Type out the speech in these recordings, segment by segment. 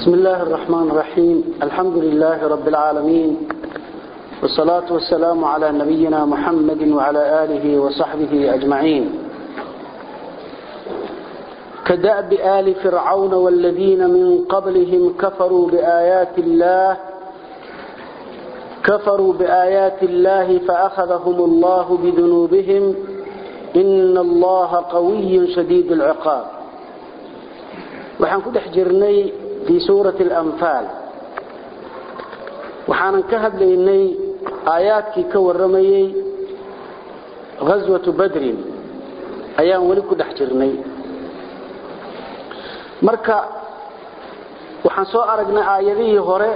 بسم الله الرحمن الرحيم الحمد لله رب العالمين والصلاة والسلام على نبينا محمد وعلى آله وصحبه أجمعين كدأب آل فرعون والذين من قبلهم كفروا بآيات الله كفروا بآيات الله فأخذهم الله بذنوبهم إن الله قوي شديد العقاب waxaan ku dhex jirnay fii suurati alanfaal waxaanan ka hadlaynay aayaadkii ka warramayey ghaswatu badrin ayaan weli ku dhex jirnay marka waxaan soo aragnay aayadihii hore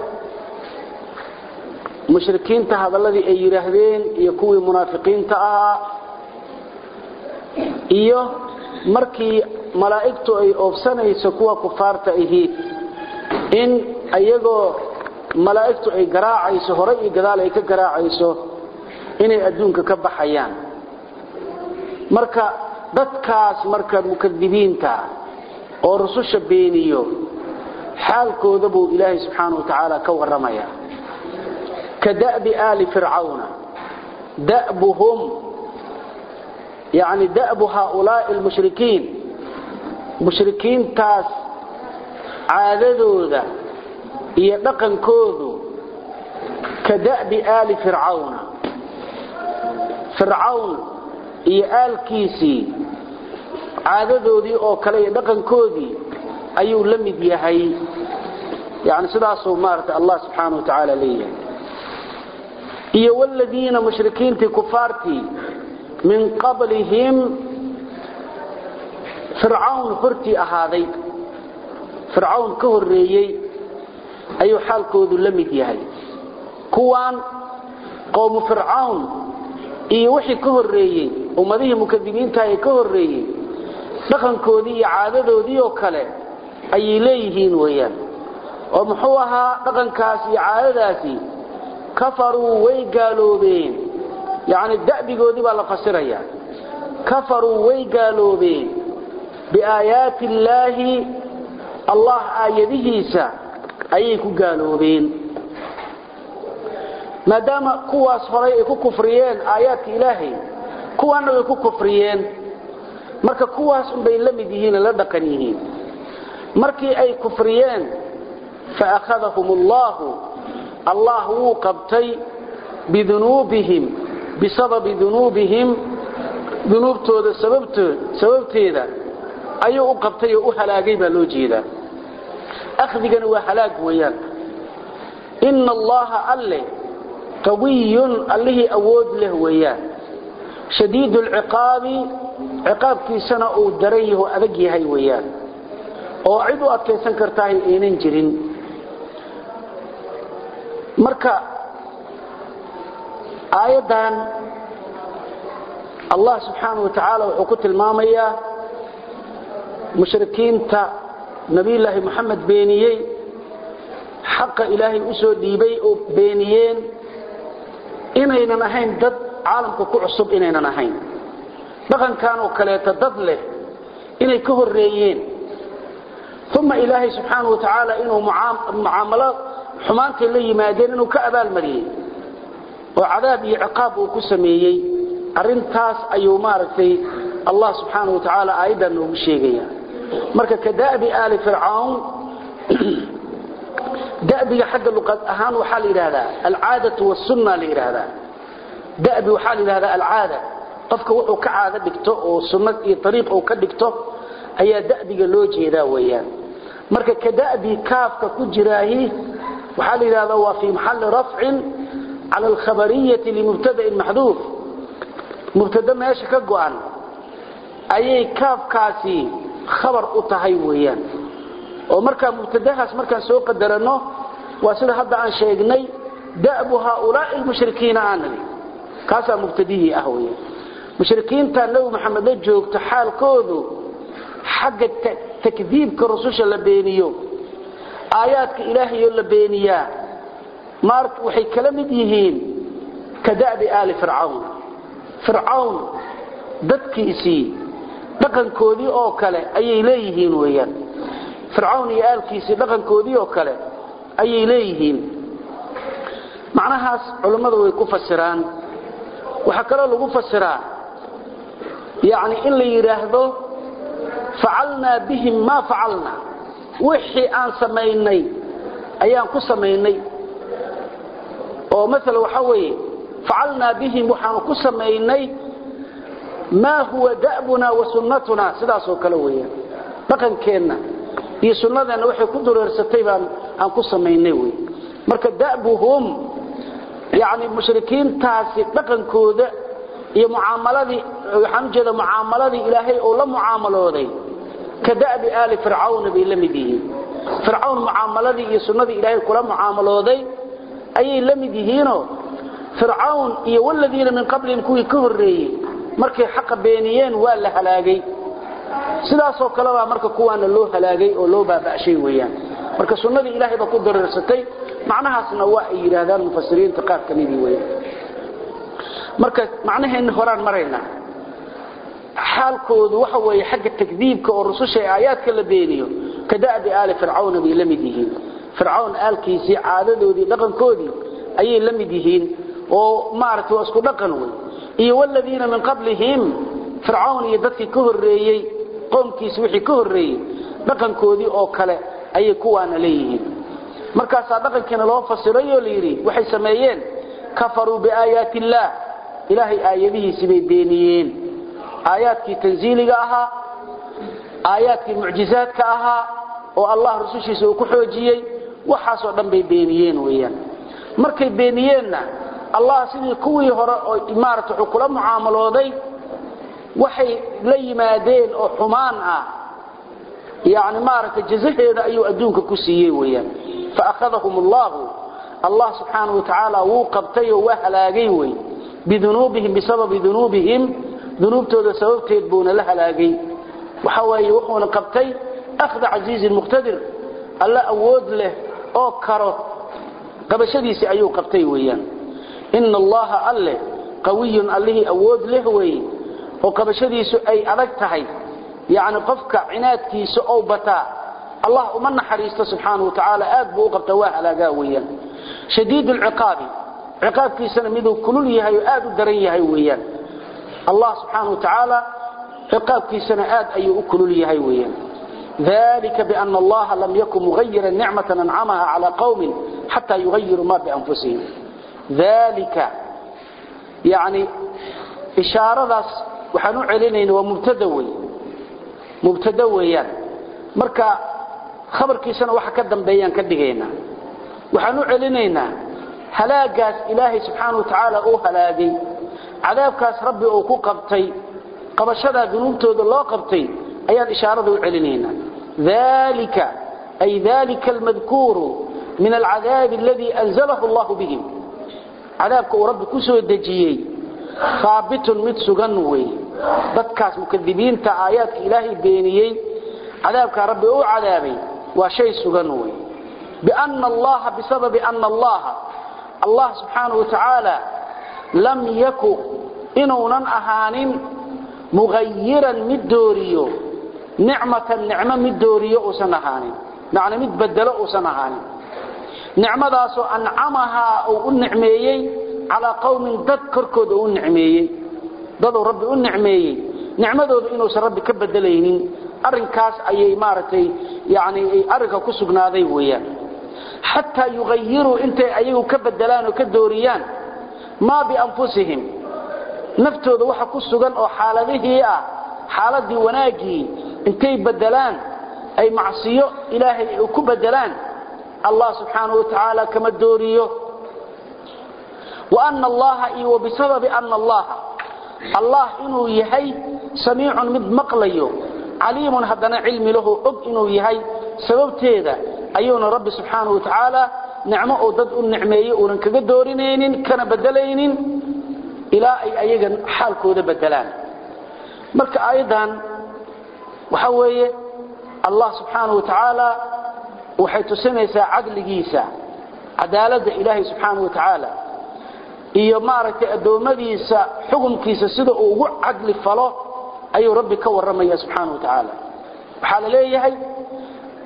mushrikiinta hadalladii ay yidhaahdeen iyo kuwii munaafiqiinta ahaa iyo markii malaa'igtu ay oobsanayso kuwa kufaarta ahiid in ayagoo malaa'igtu ay garaacayso hore iyo gadaal ay ka garaacayso inay adduunka ka baxayaan marka dadkaas marka mukadibiinta oo rususha beeniyo xaalkooda buu ilaahay subxaana wa tacaala ka warramaya ka da'bi aali fircawna da'buhum yani da'bu haaulaa'i almushrikiin mushrikiintaas caadadooda iyo dhaqankoodu ka da'bi aali fircawna fircawn iyo aalkiisii caadadoodii oo kale iyo dhaqankoodii ayuu la mid yahay yani sidaasuu maarata allah subxaana wa tacaala leeyahay iyo wladiina mushrikiintii kufaartii min qablihim fircawn hortii ahaaday fircawn ka horreeyey ayuu xaalkoodu la mid yahay kuwaan qowmu fircawn iyo wixii ka horreeyey ummadihii mukadibiinta ee ka horreeyey dhaqankoodii iyo caadadoodii oo kale ayay leeyihiin weeyaan oo muxuu ahaa dhaqankaas iyo caadadaasi kafaruu way gaaloobeen yacni da'bigoodii baa la fasirayaa kafaruu way gaaloobeen biaayaati illaahi allah aayadihiisa ayay ku gaaloobeen maadaama kuwaas horay ay ku kufriyeen aayaadka ilaahay kuwaanna way ku kufriyeen marka kuwaas unbay la mid yihiin la dhaqan yihiin markii ay kufriyeen faakhadahum allahu allah wuu qabtay bidunuubihim bisababi dunuubihim dunuubtooda sababteeda ayuu u qabtay oo u halaagay baa loo jeedaa akhdigana waa halaag weeyaan ina allaha alle qawiyun allihii awood leh weeyaan shadiid lciqaabi ciqaabkiisana uu daran yaho adag yahay weeyaan oo cid u adkaysan kartaahay aynan jirin marka aayaddan allah subxaana wa tacaala wuxuu ku tilmaamayaa mushrikiinta nabiyulaahi moxamed beeniyey xaqa ilaahay u soo dhiibay oo beeniyeen inaynan ahayn dad caalamka ku cusub inaynan ahayn dhaqankan oo kaleeta dad leh inay ka horreeyeen uma ilaahay subxaana wa tacaala inuu mucaamalo xumaantay la yimaadeen inuu ka abaalmariyey oo cadaab iyo ciqaab uu ku sameeyey arintaas ayuu maaragtay allah subxaana wa tacaala aayaddan noogu sheegaya marka ka da'bi aali fircawn da'biga xagga luqad ahaan waxaa la yidhahdaa alcaadatu wasunna la yidhaahdaa da'bi waxaa la yidhahdaa alcaada qofka wuxuu ka caado dhigto oo sunnad iyo ariiq uu ka dhigto ayaa da'biga loo jeedaa weeyaan marka ka da'bi kaafka ku jiraahi waxaa la yidhahdaa waa fii maxalli rafcin cala alkhabariyati limubtada'in maxduuf mubtado meesha ka go'an ayay kaafkaasi khabar u tahay weeyaan oo markaa mubtadahaas markaan soo qadaranno waa sida hadda aan sheegnay da'bu haaulaa'i almushrikiina aan nidhi kaasaa mubtadihii ah weeyaan mushrikiinta nebi maxamed la joogto xaalkoodu xagga takdiibka rususha la beeniyo aayaadka ilaahayoo la beeniyaa maar waxay kala mid yihiin ka da'bi aali fircawn fircawn dadkiisii dhaqankoodii oo kale ayay leeyihiin weeyaan fircawn iyo aalkiisii dhaqankoodii oo kale ayay leeyihiin macnahaas culummadu way ku fasiraan waxaa kaloo lagu fasiraa yani in la yidhaahdo facalnaa bihim maa facalna wixii aan samaynay ayaan ku samaynay oo maala waxaa weeye facalnaa bihim waxaanu ku samaynay maa huwa da'buna wa sunnatuna sidaasoo kale weeyaan dhaqankeenna iyo sunnadeenna waxay ku dureersatay baan aan ku samaynay wey marka da'buhum yani mushrikiintaasi dhaqankooda iyo mucaamaladii waxaan u jeeda mucaamaladii ilaahay oo la mucaamalooday ka da'bi aali fircawn bay la mid yihiin fircawn mucaamaladii iyo sunnadii ilaahay kula mucaamalooday ayay la mid yihiinoo fircawn iyo waladiina min qablihim kuwii ka horreeyey markay xaqa beeniyeen waa la halaagay sidaasoo kalebaa marka kuwaana loo halaagay oo loo baaba'shay weeyaan marka sunnadii ilaahay baa ku dareersatay macnahaasna waa ay yidhaahdaan mufasiriinta qaar ka midii weeyaan marka macnaheenna horaan maraynaa xaalkoodu waxa weeye xagga takdiibka oo rususha ee aayaadka la beeniyo ka da'bi aali fircawna bay la mid yihiin fircawn aalkiisii caadadoodii dhaqankoodii ayay la mid yihiin oo maaragtay waa isku dhaqan wey iyo waladiina min qablihim fircawn iyo dadkii ka horreeyey qoomkiisi wixii ka horreeyey dhaqankoodii oo kale ayay kuwaana leeyihiin markaasaa dhaqankiina loo fasiray oo layidhi waxay sameeyeen kafaruu biaayaati illaah ilaahay aayadihiisii bay beeniyeen aayaadkii tanziiliga ahaa aayaadkii mucjizaadka ahaa oo allah rusushiisa uu ku xoojiyey waxaasoo dhan bay beeniyeen weeyaan markay beeniyeenna allah sidii kuwii hore oo maarata wuxuu kula mucaamalooday waxay la yimaadeen oo xumaan ah yani maaragtay jazaheeda ayuu adduunka ku siiyey weeyaan faakhadahum allahu allah subxaanahu wa tacaala wuu qabtay oo waa halaagay wey bidunuubihim bisababi dunuubihim dunuubtooda sababteed buuna la halaagay waxa weeye wuxuuna qabtay akhda casiizin muqtadir alla awood leh oo karo qabashadiisii ayuu qabtay weeyaan ina allaha alleh qawiyun allihii awood leh weeye oo qabashadiisu ay adag tahay yacni qofka cinaadkiisa ou bataa allah uma naxariisto subxaanahu wa tacaala aad buu u qabtaa waa halaagaa weeyaan shadiid lciqaabi ciqaabkiisana miduu kulul yahay oo aad u daran yahay weeyaan allah subxaanahu wa tacaala ciqaabkiisana aad ayuu u kulul yahay weeyaan ذلك بأن الله لم يكن مغيرا نعمة أنعمها على قوم حتى يغيروا ما بأنفسهم ذلك يعني إشارة وحنو علينا ومبتدوي مبتدويا مركا خبر كيسنا وحا كدن بيان كدغينا وحنو علينا هلاقاس إلهي سبحانه وتعالى أو هلاقي عذابكاس ربي أو كو قبطي قبشدا ذنوبتود الله قبطي أيان إشارة علينا ذلك أي ذلك المذكور من العذاب الذي أنزله الله بهم عذابك ورب كسو الدجيي ثابت متسغنوي dadkaas mukadibiinta aayaadka ilaahay beeniyey cadaabka rabbi uu cadaabay waa shay sugan wey bianna allaha bisababi anna allaha allah subxaanahu wa tacaala lam yaku inuunan ahaanin mugayiran mid dooriyo nicmatan nicmo mid dooriyo uusan ahaanin macna mid bedelo uusan ahaanin nicmadaasoo ancamahaa uu u nicmeeyey calaa qowmin dad korkooda uu u nicmeeyey daduu rabbi u nicmeeyey nicmadooda inuusan rabbi ka bedelaynin arrinkaas ayay maaragtay yani arrinka ku sugnaaday weeyaan xataa yugayiruu intay ayagu ka bedelaan oo ka dooriyaan maa bianfusihim naftooda waxa ku sugan oo xaaladihii ah xaaladii wanaaggii intay bedelaan ay macsiyo ilaahay ku bedelaan allah subxaanahu wa tacaala kama dooriyo wa ana allaha iyo wabisababi ana allaha allah inuu yahay samiicun mid maqlayo caliimun haddana cilmi lahu og inuu yahay sababteeda ayuuna rabbi subxaanahu wa tacaala nicmo uu dad u nicmeeyey uunan kaga doorinaynin kana bedelaynin ilaa ay ayaga xaalkooda bedelaan marka aayaddan waxa weeye allah subxaanahu wa tacaala waxay tusinaysaa cadligiisa cadaaladda ilaahay subxaanahu wa tacaala iyo maaragtay addoommadiisa xukumkiisa sida uu ugu cadli falo ayuu rabbi ka warramaya subxaanahu wa tacaala waxaa la leeyahay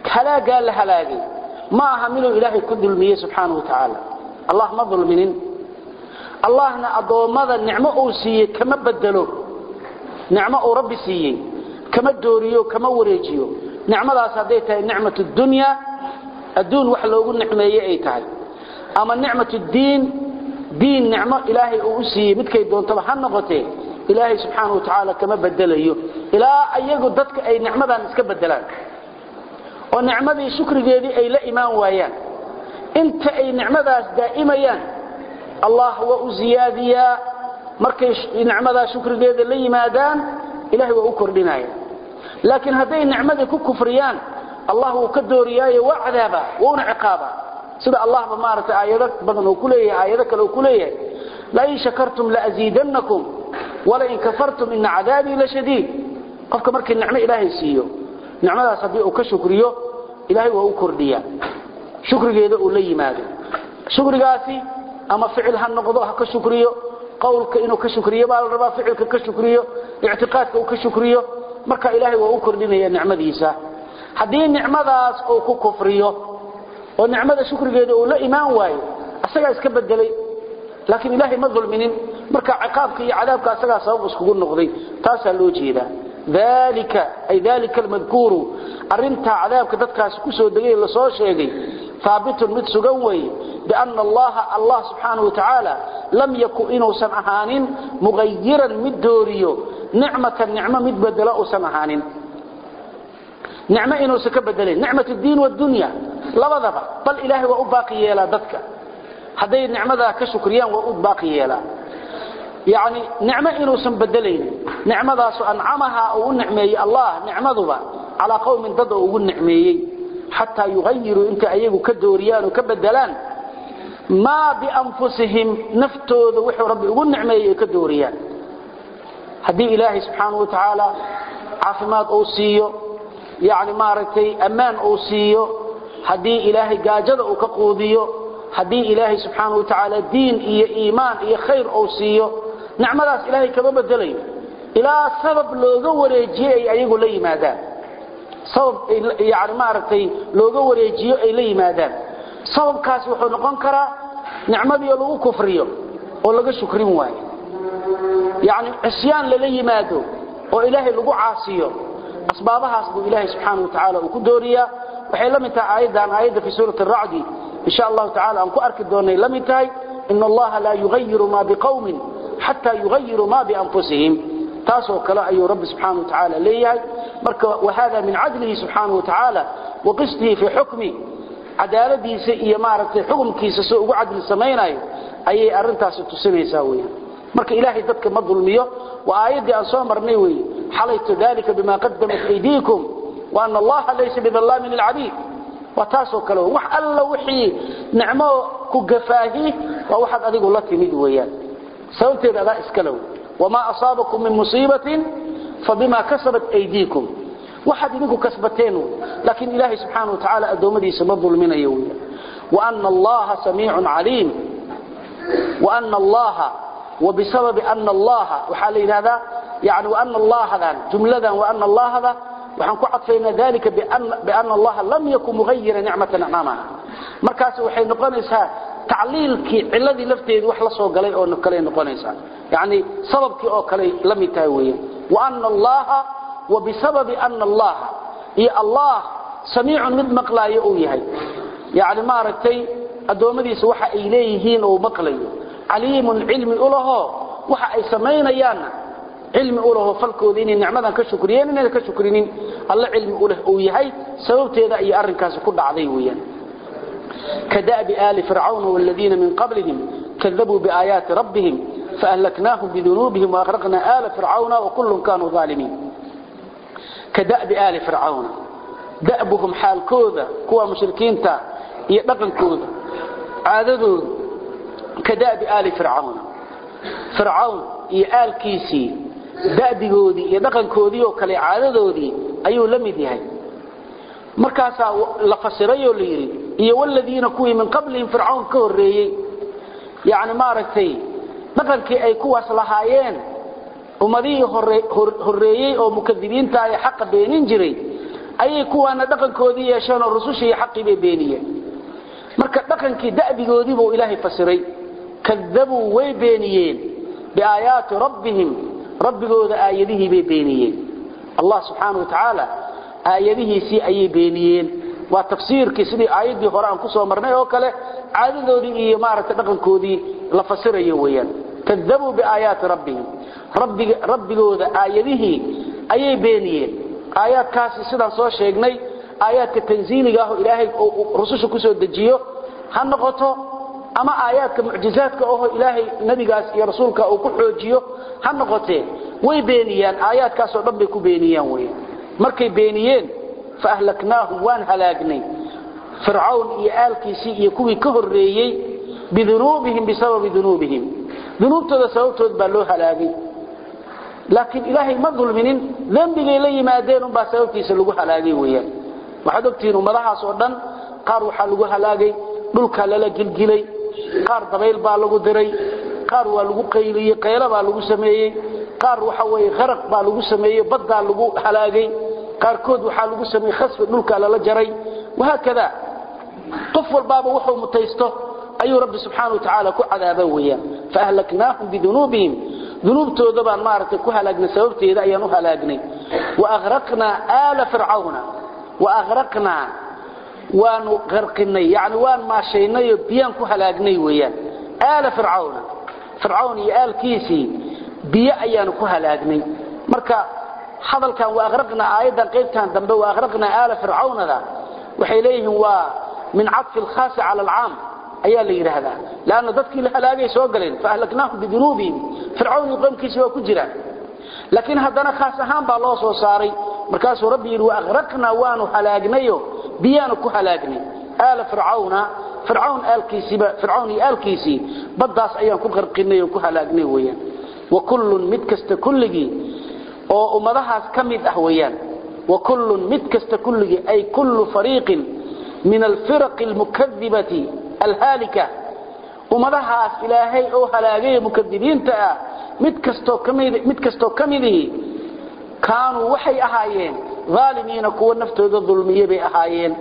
halaagaa la halaagay ma aha miduu ilaahay ku dulmiyey subxaanahu watacaala allah ma dulminin allahna addoommada nicmo uu siiyey kama bedelo nicmo uu rabbi siiyey kama dooriyo kama wareejiyo nicmadaas hadday tahay nicmat dunya adduun wax loogu nicmeeye ay tahay ama nicmat diin diin nicmo ilaahay uu u siiyey midkay doontaba ha noqotee ilaahay subxaanahu watacaala kama bedelayo ilaa ayagu dadka ay nicmadan iska bedelaan oo nicmadii shukrigeedii ay la imaan waayaan inta ay nicmadaas daa'imayaan allah waa u ziyaadiyaa markay nicmadaa shukrigeeda la yimaadaan ilahay waa u kordhinaya laakiin hadday nicmadii ku kufriyaan allah wuu ka dooriyaayo waa cadaaba wuuna ciqaaba sida allahba maaragtay aayado badan uu ku leeyahay aayado kale uu ku leeyahay lain shakartum laaziidannakum walain kafartum ina cadaabii lashadiid qofka markii nicmo ilaahay siiyo nicmadaas haddii uu ka shukriyo ilaahay waa u kordhiyaa shukrigeeda uu la yimaado shukrigaasi ama ficil ha noqdo ha ka shukriyo qowlka inuu ka shukriyo baa la rabaa ficilka ka shukriyo ictiqaadka uu ka shukriyo marka ilaahay waa u kordhinaya nicmadiisa haddii nicmadaas uu ku kufriyo oo nicmada shukrigeeda uu la imaan waayo asagaa iska bedelay laakiin ilaahay ma dulminin marka ciqaabka iyo cadaabka asagaa sabab iskugu noqday taasaa loo jeedaa dalika ay dalika almadkuuru arrintaa cadaabka dadkaasi ku soo degay la soo sheegay haabitun mid sugan weeye bianna allaha allah subxaanahu watacaala lam yaku inuusan ahaanin mugayiran mid dooriyo nicmatan nicmo mid bedelo uusan ahaanin nicmo inuusan ka bedelayn nicmat diin wadunya labadaba bal ilaahay waa u baaqi yeelaa dadka hadday nicmadaa ka shukriyaan waa u baaqi yeelaa yani nicmo inuusan bedelayn nicmadaasu ancamaha uu u nicmeeyey allah nicmaduba calaa qowmin dad oo ugu nicmeeyey xataa yugayiruu intay ayagu ka dooriyaan oo ka bedelaan maa bianfusihim naftooda wuxuu rabbi ugu nicmeeyey ay ka dooriyaan haddii ilaahay subxaanahu wa tacaala caafimaad uu siiyo yani maaragtay ammaan uu siiyo haddii ilaahay gaajada uu ka quudiyo haddii ilaahay subxaanahu wa tacaala diin iyo iimaan iyo khayr uu siiyo nicmadaas ilaahay kama bedelayo ilaa sabab looga wareejiye ay ayagu la yimaadaan sabab yani maaragtay looga wareejiyo ay la yimaadaan sababkaasi wuxuu noqon karaa nicmadii oo lagu kufriyo oo laga shukrin waayo yani cisyaan lala yimaado oo ilaahay lagu caasiyo asbaabahaas buu ilaahay subxaana wa tacaala uu ku dooriyaa waxay la mid tahay aayaddan aayadda fi suurati aracdi insha allahu tacala aan ku arki doonay la mid tahay ina allaha laa yugayiru ma biqawmin xataa yugayiru ma bianfusihim taasoo kale ayuu rabbi subxaana wa tacaala leeyahay marka wahada min cadlihi subxaana wa tacaala wa qisdihi fii xukmi cadaaladiisa iyo maaragtay xukumkiisa soo ugu cadli samaynayo ayay arintaasi tusinaysaa weeyaan marka ilaahay dadka ma dulmiyo waa aayaddii aan soo marnay weeye xalaytu dalika bima qadamat aydiikum wa ana allaha laysa bidallaamin lilcabiid waa taasoo kale wax alla wixii nicmo ku gafaahi waa waxaad adigu la timid weeyaan sababteeda adaa iskalow wamaa asaabakum min musiibatin fabima kasabat aydiikum waxaad idinku kasbateen laakiin ilaahay subxaana wa tacaala addoommadiisa ma dulminayo weeyaan waana allaha samiicun caliim waana allaha وبسبب أن الله وحال هذا يعني وأن الله هذا جملة وأن الله هذا وحن كعطفين ذلك بأن, بأن الله لم يكن مغير نعمة أمامها مركز وحين نقنسها تعليلك الذي لفتيد وحلا سو غلي او نكلي نقنسها يعني سببك او كلي لم يتاوي وأن الله وبسبب أن الله هي الله سميع مد مقلاي او يحي يعني ما رتي ادومديس waxa ay leeyihiin oo maqlayo caliimun cilmi u laho waxa ay samaynayaan cilmi u laho falkooda inay nicmadan ka shukriyeen inay ka shukrinin alla cilmi u leh uu yahay sababteeda ay arrinkaas ku dhacday weeyaan كدأب آل فرعون والذين من قبلهم كذبوا بآيات ربهم فأهلكناهم بذنوبهم وأغرقنا آل فرعون وكل كانوا ظالمين كدأب آل فرعون دأبهم حال كوذا كوا مشركين تا يدقن كوذا عاددوا كدأب آل فرعون فرعون يآل كيسي دأبقودي يدقن كودي وكالي عاددودي أيو لمد يهي مركاسا لفسريو ليري iyo waladiina kuwii min qablihim fircawn ka horeeyey yani maaragtay dhaqankii ay kuwaas lahaayeen ummadihii horeeyey oo mukadibiinta ay xaqa beenin jiray ayay kuwaana dhaqankoodii yeesheen oo rusushii iyo xaqii bay beeniyeen marka dhaqankii da'bigoodii buu ilaahay fasiray kadabuu way beeniyeen biaayaati rabbihim rabbigooda aayadihii bay beeniyeen allah subxaana wa tacaala aayadihiisii ayay beeniyeen waa tafsiirkii sidii aayaddii hore aan ku soo marnay oo kale caadadoodii iyo maaragtay dhaqankoodii la fasirayo weeyaan kadabuu biaayaati rabbihim rabbigooda aayadihii ayay beeniyeen aayaadkaasi sidaan soo sheegnay aayaadka tanziiliga ah oo ilaahay rususha ku soo dejiyo ha noqoto ama aayaadka mucjizaadka ahoo ilaahay nebigaas iyo rasuulka uu ku xoojiyo ha noqotee way beeniyaan aayaadkaasoo dhan bay ku beeniyaan weeyaan markay beeniyeen fa ahlaknaahum waan halaagnay fircawn iyo aalkiisii iyo kuwii ka horreeyey bidunuubihim bisababi dunuubihim dunuubtooda sababtood baa loo halaagay laakiin ilaahay ma dulminin dembigay la yimaadeen unbaa sababtiisa lagu halaagay weeyaan waxaad ogtihiin ummadahaas oo dhan qaar waxaa lagu halaagay dhulkaa lala gilgilay qaar dabayl baa lagu diray qaar waa lagu qayliyey qaylo baa lagu sameeyey qaar waxa weeye kharaq baa lagu sameeyey baddaa lagu halaagay qaarkood waxaa lagu sameeyey khasfi dhulkaa lala jaray wahaakada qof walbaaba wuxuu mutaysto ayuu rabbi subxaana wa tacaala ku cadaaba weeyaan faahlaknaahum bidunuubihim dunuubtooda baan maaragtay ku halaagnay sababteeda ayaan u halaagnay waaraqnaa aala fircawna waaraqnaa waanu qarqinay yani waan maashaynayoo biyaan ku halaagnay weeyaan aala fircawna fircawn iyo aalkiisii biyo ayaanu ku halaagnay marka hadalkan waaraqnaa aayaddan qaybtan dambe waaraqnaa aala fircawnada waxay leeyihiin waa min cadfi alkhaasi cala alcaam ayaa la yidhaahdaa lanna dadkii la halaagay soo galeen faahlaknaahum bidunuubihim fircawn iyo qowmkiisi waa ku jiraan laakiin haddana khaas ahaan baa loo soo saaray markaasuu rabbi yidhi waaraqnaa waanu halaagnayo biyaanu ku halaagnay aala fircawna fircawn aalkiisiiba fircawn iyo aalkiisii baddaas ayaan ku qarqinay oo ku halaagnay weeyaan wa kullun mid kasta kulligii oo ummadahaas ka mid ah weeyaan wa kullun mid kasta kulligii ay kullu fariiqin min alfiraqi almukadibati alhaalika ummadahaas ilaahay oo halaagay mukadibiinta ah mid kastoo kamid mid kastoo kamidihi kaanuu waxay ahaayeen aalimiina kuwa naftooda dulmiye bay ahaayeen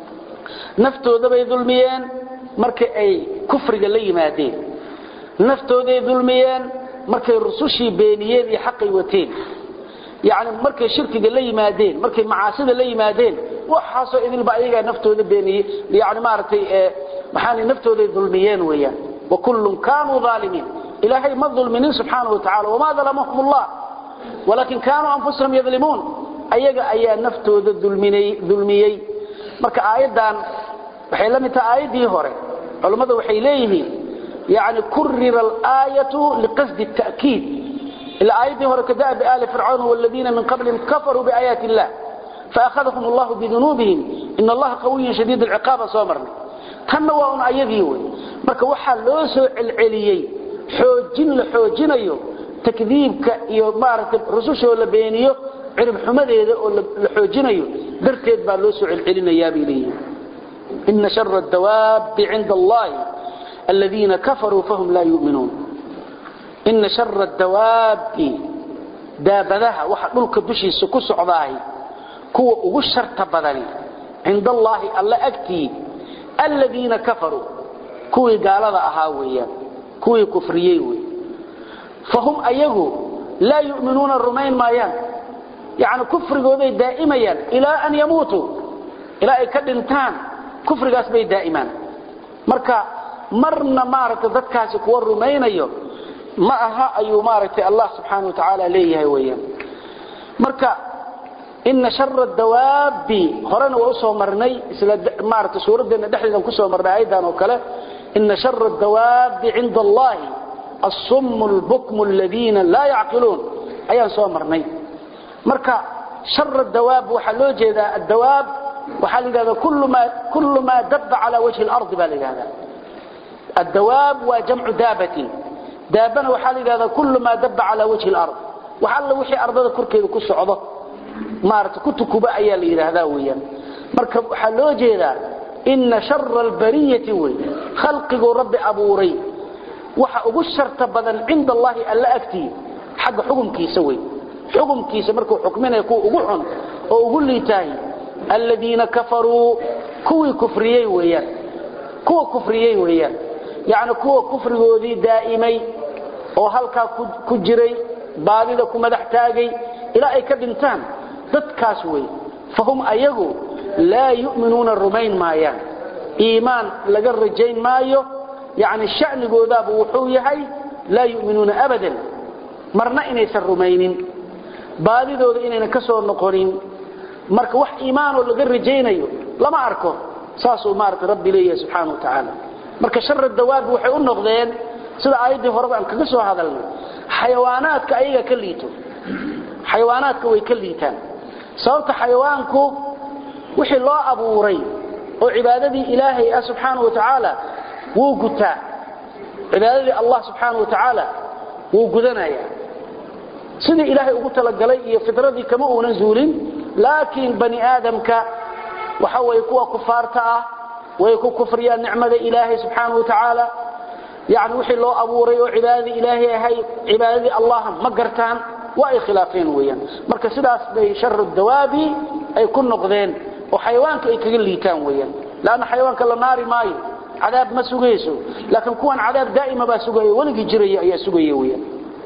naftooda bay dulmiyeen markay ay kufriga la yimaadeen naftooday dulmiyeen markay rusushii beeniyeen iyo xaqay wateen yani markay shirkiga la yimaadeen markay macaasida la yimaadeen waxaasoo idilba ayagaa naftooda beeniyey yani maaragtay maxaa naftooday dulmiyeen weeyaan wakullun kaanuu aalimiin ilaahay ma dulminin subxaanahu watacaala wamaa dalamahum allah walaakin kaanuu anfusahum yadlimuun ayaga ayaa naftooda dulmiyey marka aayaddan waxay la mid tahay aayaddii hore culummadu waxay leeyihiin yani kurira alaayatu liqasdi ta'kiid ila aayaddii hore kada'bi aali fircawn waladiina min qablihim kafaruu biaayaati illah faakhadahum allahu bidunuubihim ina allaha qawiyun shadiid alciqaaba soo marnay tanna waa un ayadii wey marka waxaa loo soo celceliyey xoojin la xoojinayo takdiibka iyo maaragtay rusushoo la beeniyo ciribxumadeeda oo la xoojinayo darteed baa loo soo celcelinayaa bay leeyihin ina shara adawaabi cinda allahi aladiina kafaruu fahum laa yuminuun ina shara adawaabi daabadaha waxa dhulka dushiisa ku socdaahay kuwa ugu sharta badani cinda allaahi alla agtii aladiina kafaruu kuwii gaalada ahaa weeyaan kuwii kufriyey wey fahum ayagu laa yuminuuna rumayn maayaan yani kufrigooday daa'imayaan ilaa an yamuutuu ilaa ay ka dhintaan kufrigaas bay daa'imaan marka marna maaragtay dadkaasi kuwa rumaynayo ma aha ayuu maaragtay allah subxaana wa tacaala leeyahay weeyaan marka ina shara dawaabi horena waa usoo marnay isla maaragtay suuraddeena dhexdeedan kusoo marnay aayaddan oo kale ina shara dawaabi cinda allahi الصم البكم الذين لا يعقلون ayaan soo marnay marka shar dawaab waxa loo jeedaa dawaab waxa la yiraahdaa kullu ma kullu ma dabba ala wajhi al-ard baa la yiraahdaa الدواب وجمع دابة دابنا waxa la yiraahdaa kullu ma dabba ala wajhi al-ard waxa la wixii ardada korkeeda ku socdo maarta kutukuba ayaa la yiraahdaa weeyaan marka waxa loo jeedaa inna sharra al-bariyati way khalqigu rabbi abuuray waxa ugu sharta badan cinda allahi alla agtii xagga xukumkiisa wey xukumkiisa markuu xukminayo kuwa ugu xun oo ugu liitaay aladiina kafaruu kuwii kufriyey weeyaan kuwa kufriyey weeyaan yacni kuwa kufrigoodii daa'imay oo halkaa ku jiray baadida ku madax taagay ilaa ay ka dhintaan dadkaas wey fahum ayagu laa yu'minuuna rumayn maayaan iimaan laga rajayn maayo yani sha'nigoodaaba wuxuu yahay laa yu'minuuna abadan marna inaysan rumaynin baadidooda inaynan ka soo noqonin marka wax iimaanoo laga rajaynayo lama arko saasuu maarata rabbi leeyahay subxaana wa tacaala marka shara dawaabi waxay u noqdeen sida aayaddii horeba aan kaga soo hadalnay xayawaanaadka ayaga ka liito xayawaanaadka way ka liitaan sababta xayawaanku wixii loo abuuray oo cibaadadii ilaahay ah subxaana wa tacaala wuu gutaa cibaadadii allah subxaana wa tacaala wuu gudanaya sidii ilaahay ugu talagalay iyo fitradii kama uunan zuulin laakiin bani aadamka waxa way kuwa kufaarta ah way ku kufriyaan nicmada ilaahay subxaana wa tacaala yani wixii loo abuuray oo cibaadadii ilaahay ahay cibaadadii allah ma gartaan waa ay khilaafeen weeyaan marka sidaas bay sharu dawaabi ay ku noqdeen oo xayawaanka ay kaga liitaan weeyaan laanna xayawaanka la naari maayo cadaab ma sugayso laakiin kuwan cadaab daa'ima baa sugaya weligii jiraya ayaa sugaya weeyaan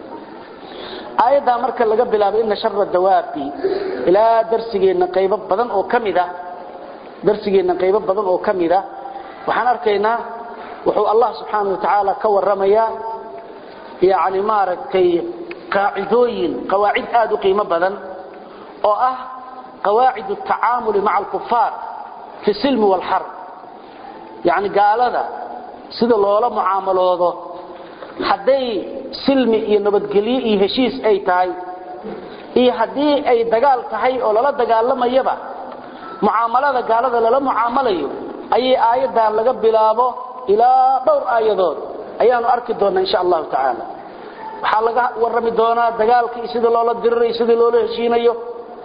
aayaddaa marka laga bilaabo ina shara dawaabi ilaa darsigeenna qaybo badan oo ka mid ah darsigeenna qaybo badan oo ka mid ah waxaan arkaynaa wuxuu allah subxaana wa tacaala ka warramayaa yani maaragtay qaacidooyin qawaacid aad u qiimo badan oo ah qawaacid atacaamuli maca alkufaar fi silmi waalxarb yani gaalada sida loola mucaamaloodo hadday silmi iyo nabadgelyo iyo heshiis ay tahay iyo haddii ay dagaal tahay oo lala dagaalamayaba mucaamalada gaalada lala mucaamalayo ayay aayaddan laga bilaabo ilaa dhowr aayadood ayaanu arki doonnaa insha allahu tacaala waxaa laga warrami doonaa dagaalka iyo sida loola dirirayo sida loola heshiinayo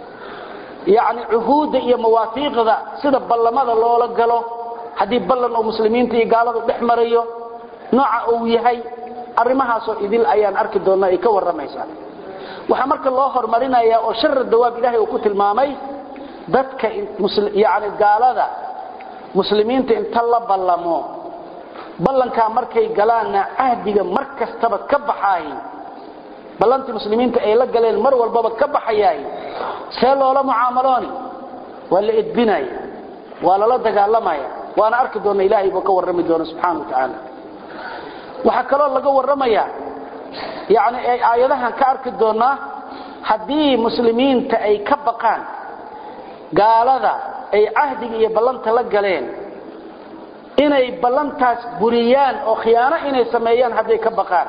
yani cuhuudda iyo mawaafiiqda sida ballamada loola galo haddii ballan oo muslimiinta iyo gaaladu dhex marayo nooca uu yahay arrimahaasoo idil ayaan arki doonnaa ay ka warramaysaa waxaa marka loo hormarinayaa oo shara dawaab ilaahay uu ku tilmaamay dadka yani gaalada muslimiinta inta la ballamo ballankaa markay galaanna cahdiga mar kastaba ka baxaay ballantii muslimiinta ay la galeen mar walbaba ka baxayaay see loola mucaamalooni waa la edbinaya waa lala dagaalamaya waana arki doonna ilaahay buu ka warrami doona subxana wa tacaala waxaa kaloo laga warramayaa yani ay aayadahan ka arki doonnaa haddii muslimiinta ay ka baqaan gaalada ay cahdiga iyo ballanta la galeen inay ballantaas buriyaan oo khiyaano inay sameeyaan hadday ka baqaan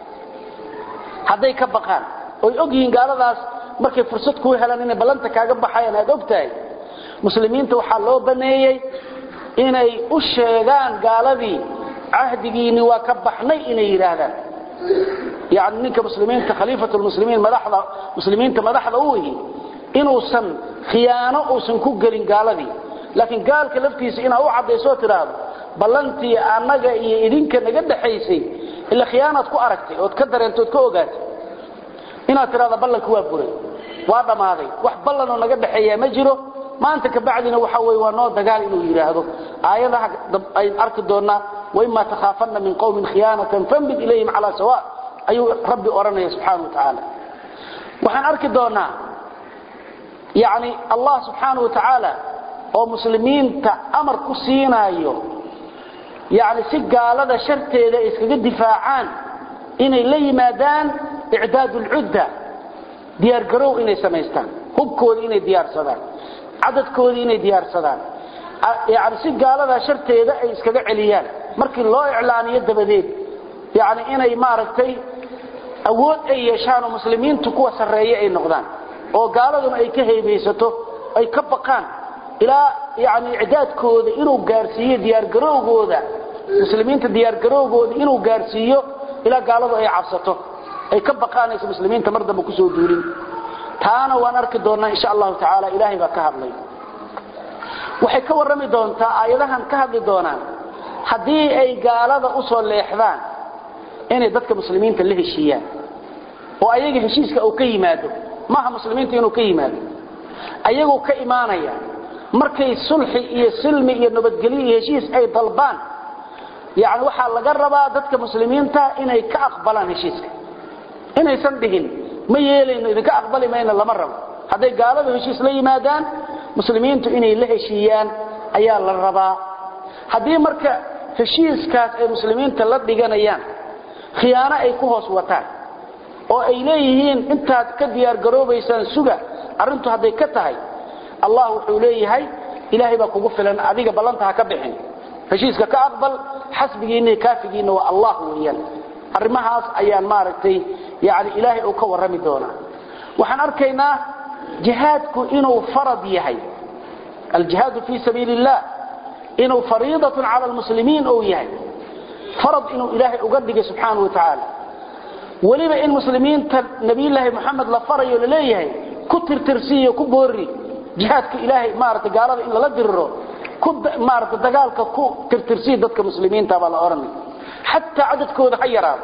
hadday ka baqaan oy og yihiin gaaladaas markay fursad kuu helaan inay ballanta kaaga baxayaan aad og tahay muslimiinta waxaa loo baneeyey inay u sheegaan gaaladii cahdigiinni waa ka baxnay inay yidhaahdaan yani ninka muslimiinta khaliifat lmuslimiin madaxda muslimiinta madaxda u ihi inuusan khiyaano uusan ku gelin gaaladii laakiin gaalka laftiisa inaa u caddaysoo tidhaahdo ballantii annaga iyo idinka naga dhaxaysay ila khiyaanaad ku aragtay ood ka dareentay ood ka ogaatay inaad tidhahdo ballanka waa buray waa dhammaaday wax ballanoo naga dhaxeeyaa ma jiro maanta kabacdina waxa weye waa noo dagaal inuu yidhaahdo aayadaha ayn arki doonnaa waima takhaafanna min qowmin khiyaanatan fambid ilayhim calaa sawa ayuu rabbi odhanaya subxaana wa tacaala waxaan arki doonnaa yani allah subxaana wa tacaala oo muslimiinta amar ku siinaayo yani si gaalada sharteeda ay iskaga difaacaan inay la yimaadaan icdaad lcudda diyaargarow inay samaystaan hubkooda inay diyaarsadaan cadadkoodii inay diyaarsadaan yani si gaalada sharteeda ay iskaga celiyaan markii loo iclaaniyo dabadeed yani inay maaragtay awood ay yeeshaan oo muslimiintu kuwa sarreeye ay noqdaan oo gaaladuna ay ka haybaysato ay ka baqaan ilaa yani icdaadkooda inuu gaarsiiyo diyaargarowgooda muslimiinta diyaargarowgooda inuu gaarsiiyo ilaa gaaladu ay cabsato ay ka baqaanayso muslimiinta mar dambe kusoo duulin taana waan arki doonnaa insha allahu tacaala ilaahay baa ka hadlay waxay ka warrami doontaa aayadahan ka hadli doonaan haddii ay gaalada u soo leexdaan inay dadka muslimiinta la heshiiyaan oo ayaga heshiiska uu ka yimaado maaha muslimiinta inuu ka yimaado ayaguu ka imaanaya markay sulxi iyo silmi iyo nabadgelyo iyo heshiis ay dalbaan yani waxaa laga rabaa dadka muslimiinta inay ka aqbalaan heshiiska inaysan dhihin ma yeelayno idinka aqbali mayno lama rabo hadday gaaladu heshiis la yimaadaan muslimiintu inay la heshiiyaan ayaa la rabaa haddii marka heshiiskaas ay muslimiinta la dhiganayaan khiyaano ay ku hoos wataan oo ay leeyihiin intaad ka diyaargaroobaysaan suga arrintu hadday ka tahay allah wuxuu leeyahay ilaahay baa kugu filan adiga ballanta ha ka bixin heshiiska ka aqbal xasbigiinna iyo kaafigiinna waa allah weeyaan arrimahaas ayaan maaragtay yani ilaahay uu ka warrami doonaa waxaan arkaynaa jihaadku inuu farad yahay aljihaadu fii sabiili illah inuu fariidatun cala almuslimiin ou yahay farad inuu ilaahay uga dhigay subxaanau wa tacaala weliba in muslimiinta nabiyulaahi moxamed la farayo laleeyahay ku tirtirsiiyo ku boori jihaadka ilaahay maarata gaalada in lala diriro maarata dagaalka ku tirtirsiya dadka muslimiinta baa la odhanay xataa cadadkooda ha yaraado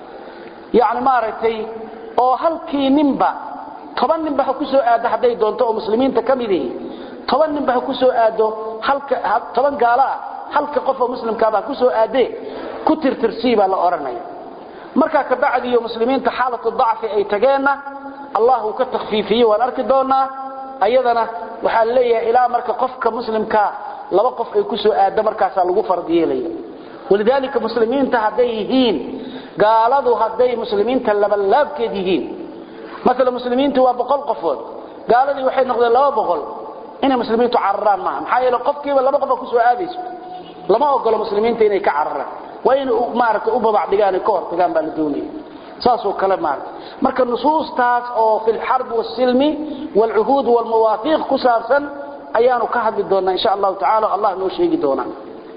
yani maaragtay oo halkii ninba toban ninba ha ku soo aado hadday doonto oo muslimiinta ka mid ihi toban ninba ha ku soo aado toban gaalo ah halka qof oo muslimkaaba ha ku soo aadee ku tirtirsii baa la odhanaya markaa kabacdiyo muslimiinta xaalatu dacfi ay tageenna allah uu ka takhfiifiye waan arki doonaa ayadana waxaa leeyahay ilaa marka qofka muslimkaa laba qof ay ku soo aado markaasaa lagu fard yeelaya walidaalika muslimiinta hadday yihiin gaaladu hadday muslimiinta labalaabkeed yihiin maala muslimiintu waa boqol qofood gaaladii waxay noqdeen laba boqol inay muslimiintu cararaan maaha maxaa yeele qofkiiba laba qofa kusoo aadayso lama ogolo muslimiinta inay ka cararaan waa inay maarata u babac dhigaan ka hortagaan baa la doonaya saasoo kale maarata marka nusuustaas oo fi lxarb wاsilmi wاlcuhuud wاlmawaafiiq ku saabsan ayaanu ka hadli doonaa insha allahu tacala allah noo sheegi doonaa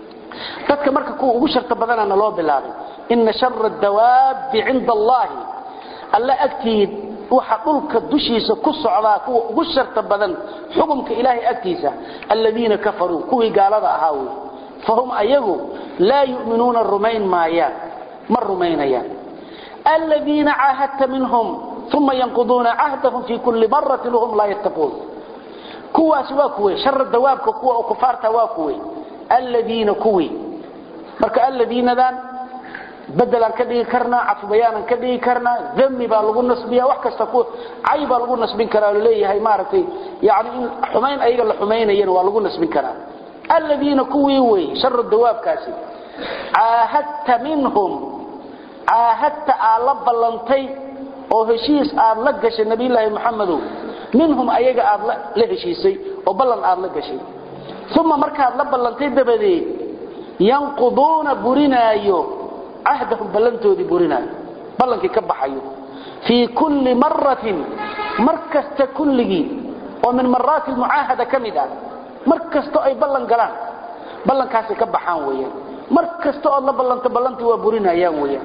dadka marka kuwa ugu sharta badanana loo bilaabay ina shara dawaabi cinda allahi alla agtiid waxa dhulka dushiisa ku socdaa kuwa ugu sharta badan xukumka ilaahay agtiisa aladiina kafaruu kuwii gaalada ahaa wey fahum ayagu laa yuminuuna rumayn maayaan ma rumaynayaan aladiina caahadta minhum uma yanquduuna cahdahum fii kulli maratin wahum laa yattaquun kuwaas waa kuwe shara dawaabka kuwa oo kufaarta waa kuwe aladiina kuwii marka aladiinadan bedelaan ka dhigi karnaa cadfubayaanan ka dhigi karnaa dami baa lagu nasbiya wax kasta cay baa lagu nasbin karaa laleeyahay maaragtay yani in xumayn ayaga la xumaynayana waa lagu nasbin karaa aladiina kuwii wey shara dawaabkaasi caahadta minhum caahadta aad la ballantay oo heshiis aad la gashay nabiyulaahi maxamedow minhum ayaga aad la heshiisay oo ballan aad la gashay uma markaad la ballantay dabadeed yanquduuna burinaayo cahdahum ballantoodii burinaayo ballankii ka baxayo fii kulli maratin mar kasta kulligii oo min maraati lmucaahada ka mid ah mar kasto ay ballan galaan ballankaasay ka baxaan weyaan mar kasta ood la ballanto ballantii waa burinayaan weyaan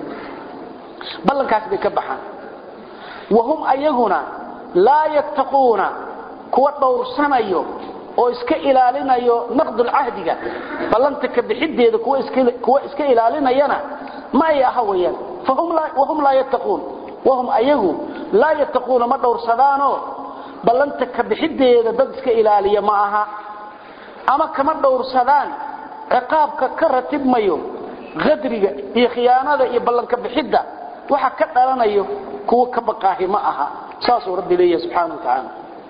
ballankaas bay ka baxaan wahum ayaguna laa yattaquuna kuwa dhowrsanayo oo iska ilaalinayo naqdulcahdiga ballanta ka bixideeda kuwa iska ilaalinayana ma ay aha weyaan wahum laa yattaquun wahum ayagu laa yattaquuna ma dhowrsadaanoo ballanta ka bixideeda dad iska ilaaliya ma aha ama kama dhowrsadaan ciqaabka ka ratibmayo qadriga iyo khiyaanada iyo ballanka bixidda waxa ka dhalanayo kuwa ka baqaahi ma aha saasuu rabbi leeyahay subxaana wa tacaala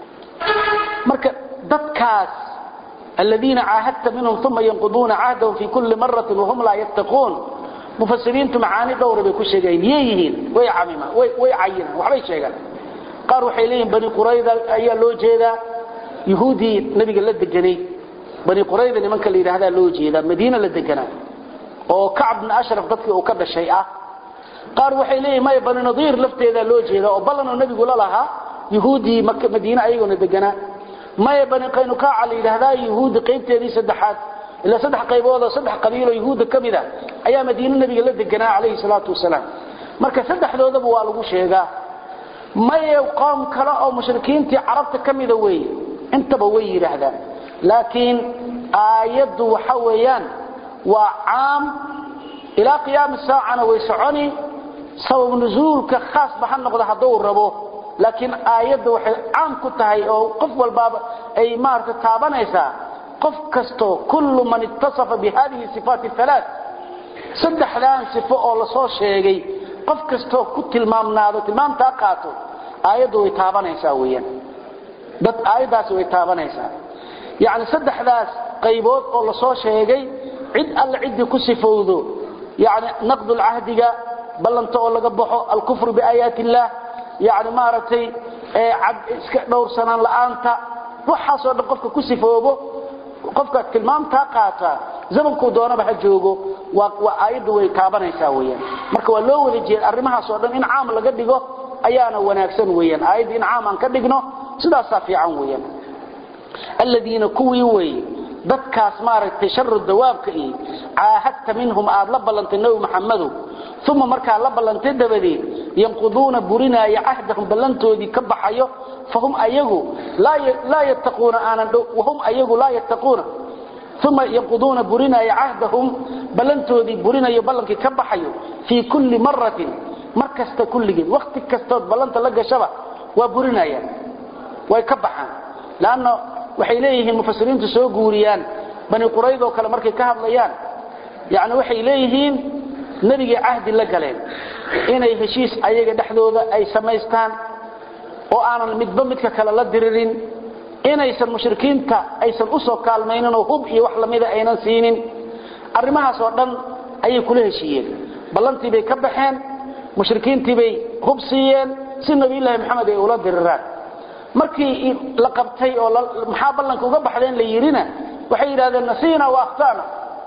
marka dadkaas aladiina caahadta minhum uma yanquduuna cahdahum fii kulli maratin wahum laa yattaquun mufasiriintu macaani dhowra bay ku sheegayen yay yihiin way camima way cayinaan waxbay sheegaan qaar waxay leeyihin bani qurayda ayaa loo jeedaa yuhuudii nabiga la deganay bani qurayda nimanka la yidhaahdaa loo jeedaa madiina la deganaa oo kacb bni ashraf dadkii uu ka dhashay ah qaar waxay leeyihin maya bani nadiir lafteedaa loo jeedaa oo ballanoo nebigu la lahaa yuhuudii madiine ayagoona deganaa maya bani qaynukaaca la yidhaahdaa yuhuudda qaybteedii saddexaad ilaa saddex qayboodoo saddex qabiiloo yuhuudda ka mid a ayaa madiine nebiga la deganaa calayhi salaatu wasalaam marka saddexdoodaba waa lagu sheegaa maya qoom kale oo mushrikiintii carabta ka mida weeye intaba way yidhaahdaan laakiin aayaddu waxa weeyaan waa caam ilaa qiyaami saacana way soconi sabab nusuulka khaasba ha noqda hadduu rabo laakiin aayadda waxay caam ku tahay oo qof walbaaba ay maarata taabanaysaa qof kastoo kullu man ittasafa bi hadihi sifaati alaa saddexdaan sifo oo lasoo sheegay qof kastoo ku tilmaamnaado tilmaamtaa qaato aayaddu way taabanaysaa weeyaan dad aayaddaasi way taabanaysaa yacni saddexdaas qaybood oo lasoo sheegay cid alle ciddii ku sifowdo yacni naqdulcahdiga ballanta oo laga baxo alkufru biaayaati illaah yacni maaragtay cad iska dhowrsanaan la'aanta waxaasoo dhan qofka ku sifoobo qofka tilmaamtaa qaata zamankuu doonaba ha joogo waa aayaddu way taabanaysaa weeyaan marka waa loo wada jeeda arrimahaasoo dhan in caam laga dhigo ayaana wanaagsan weeyaan aayadda in caam aan ka dhigno sidaasaa fiican weeyaan aladiina kuwii weeye dadkaas maaragtay sharu dawaabka iyo caahadta minhum aad la ballantay nebi maxamedow uma markaa la ballantay dabadeed yanquduuna burinaaya cahdahum ballantoodii ka baxayo fahum ayagu laa yattaquuna aanan wahum ayagu laa yattaquuna uma yanquduuna burinaaya cahdahum ballantoodii burinayo ballankii ka baxayo fii kulli maratin mar kasta kulligeed wakhti kastood ballanta la gashaba waa burinayaan way ka baxaan lanno waxay leeyihiin mufasiriintu soo guuriyaan bani quraydoo kale markay ka hadlayaan yani waxay leeyihiin nebigay cahdi la galeen inay heshiis ayaga dhexdooda ay samaystaan oo aanan midba midka kale la diririn inaysan mushrikiinta aysan u soo kaalmayninoo hub iyo wax lamida aynan siinin arrimahaas oo dhan ayay kula heshiiyeen ballantii bay ka baxeen mushrikiintii bay hub siiyeen si nabiyulaahi maxamed ay ula diriraan markii la qabtay oo maxaa ballanka uga baxdeen la yidhina waxay yidhahdeen nasiina wa akhtana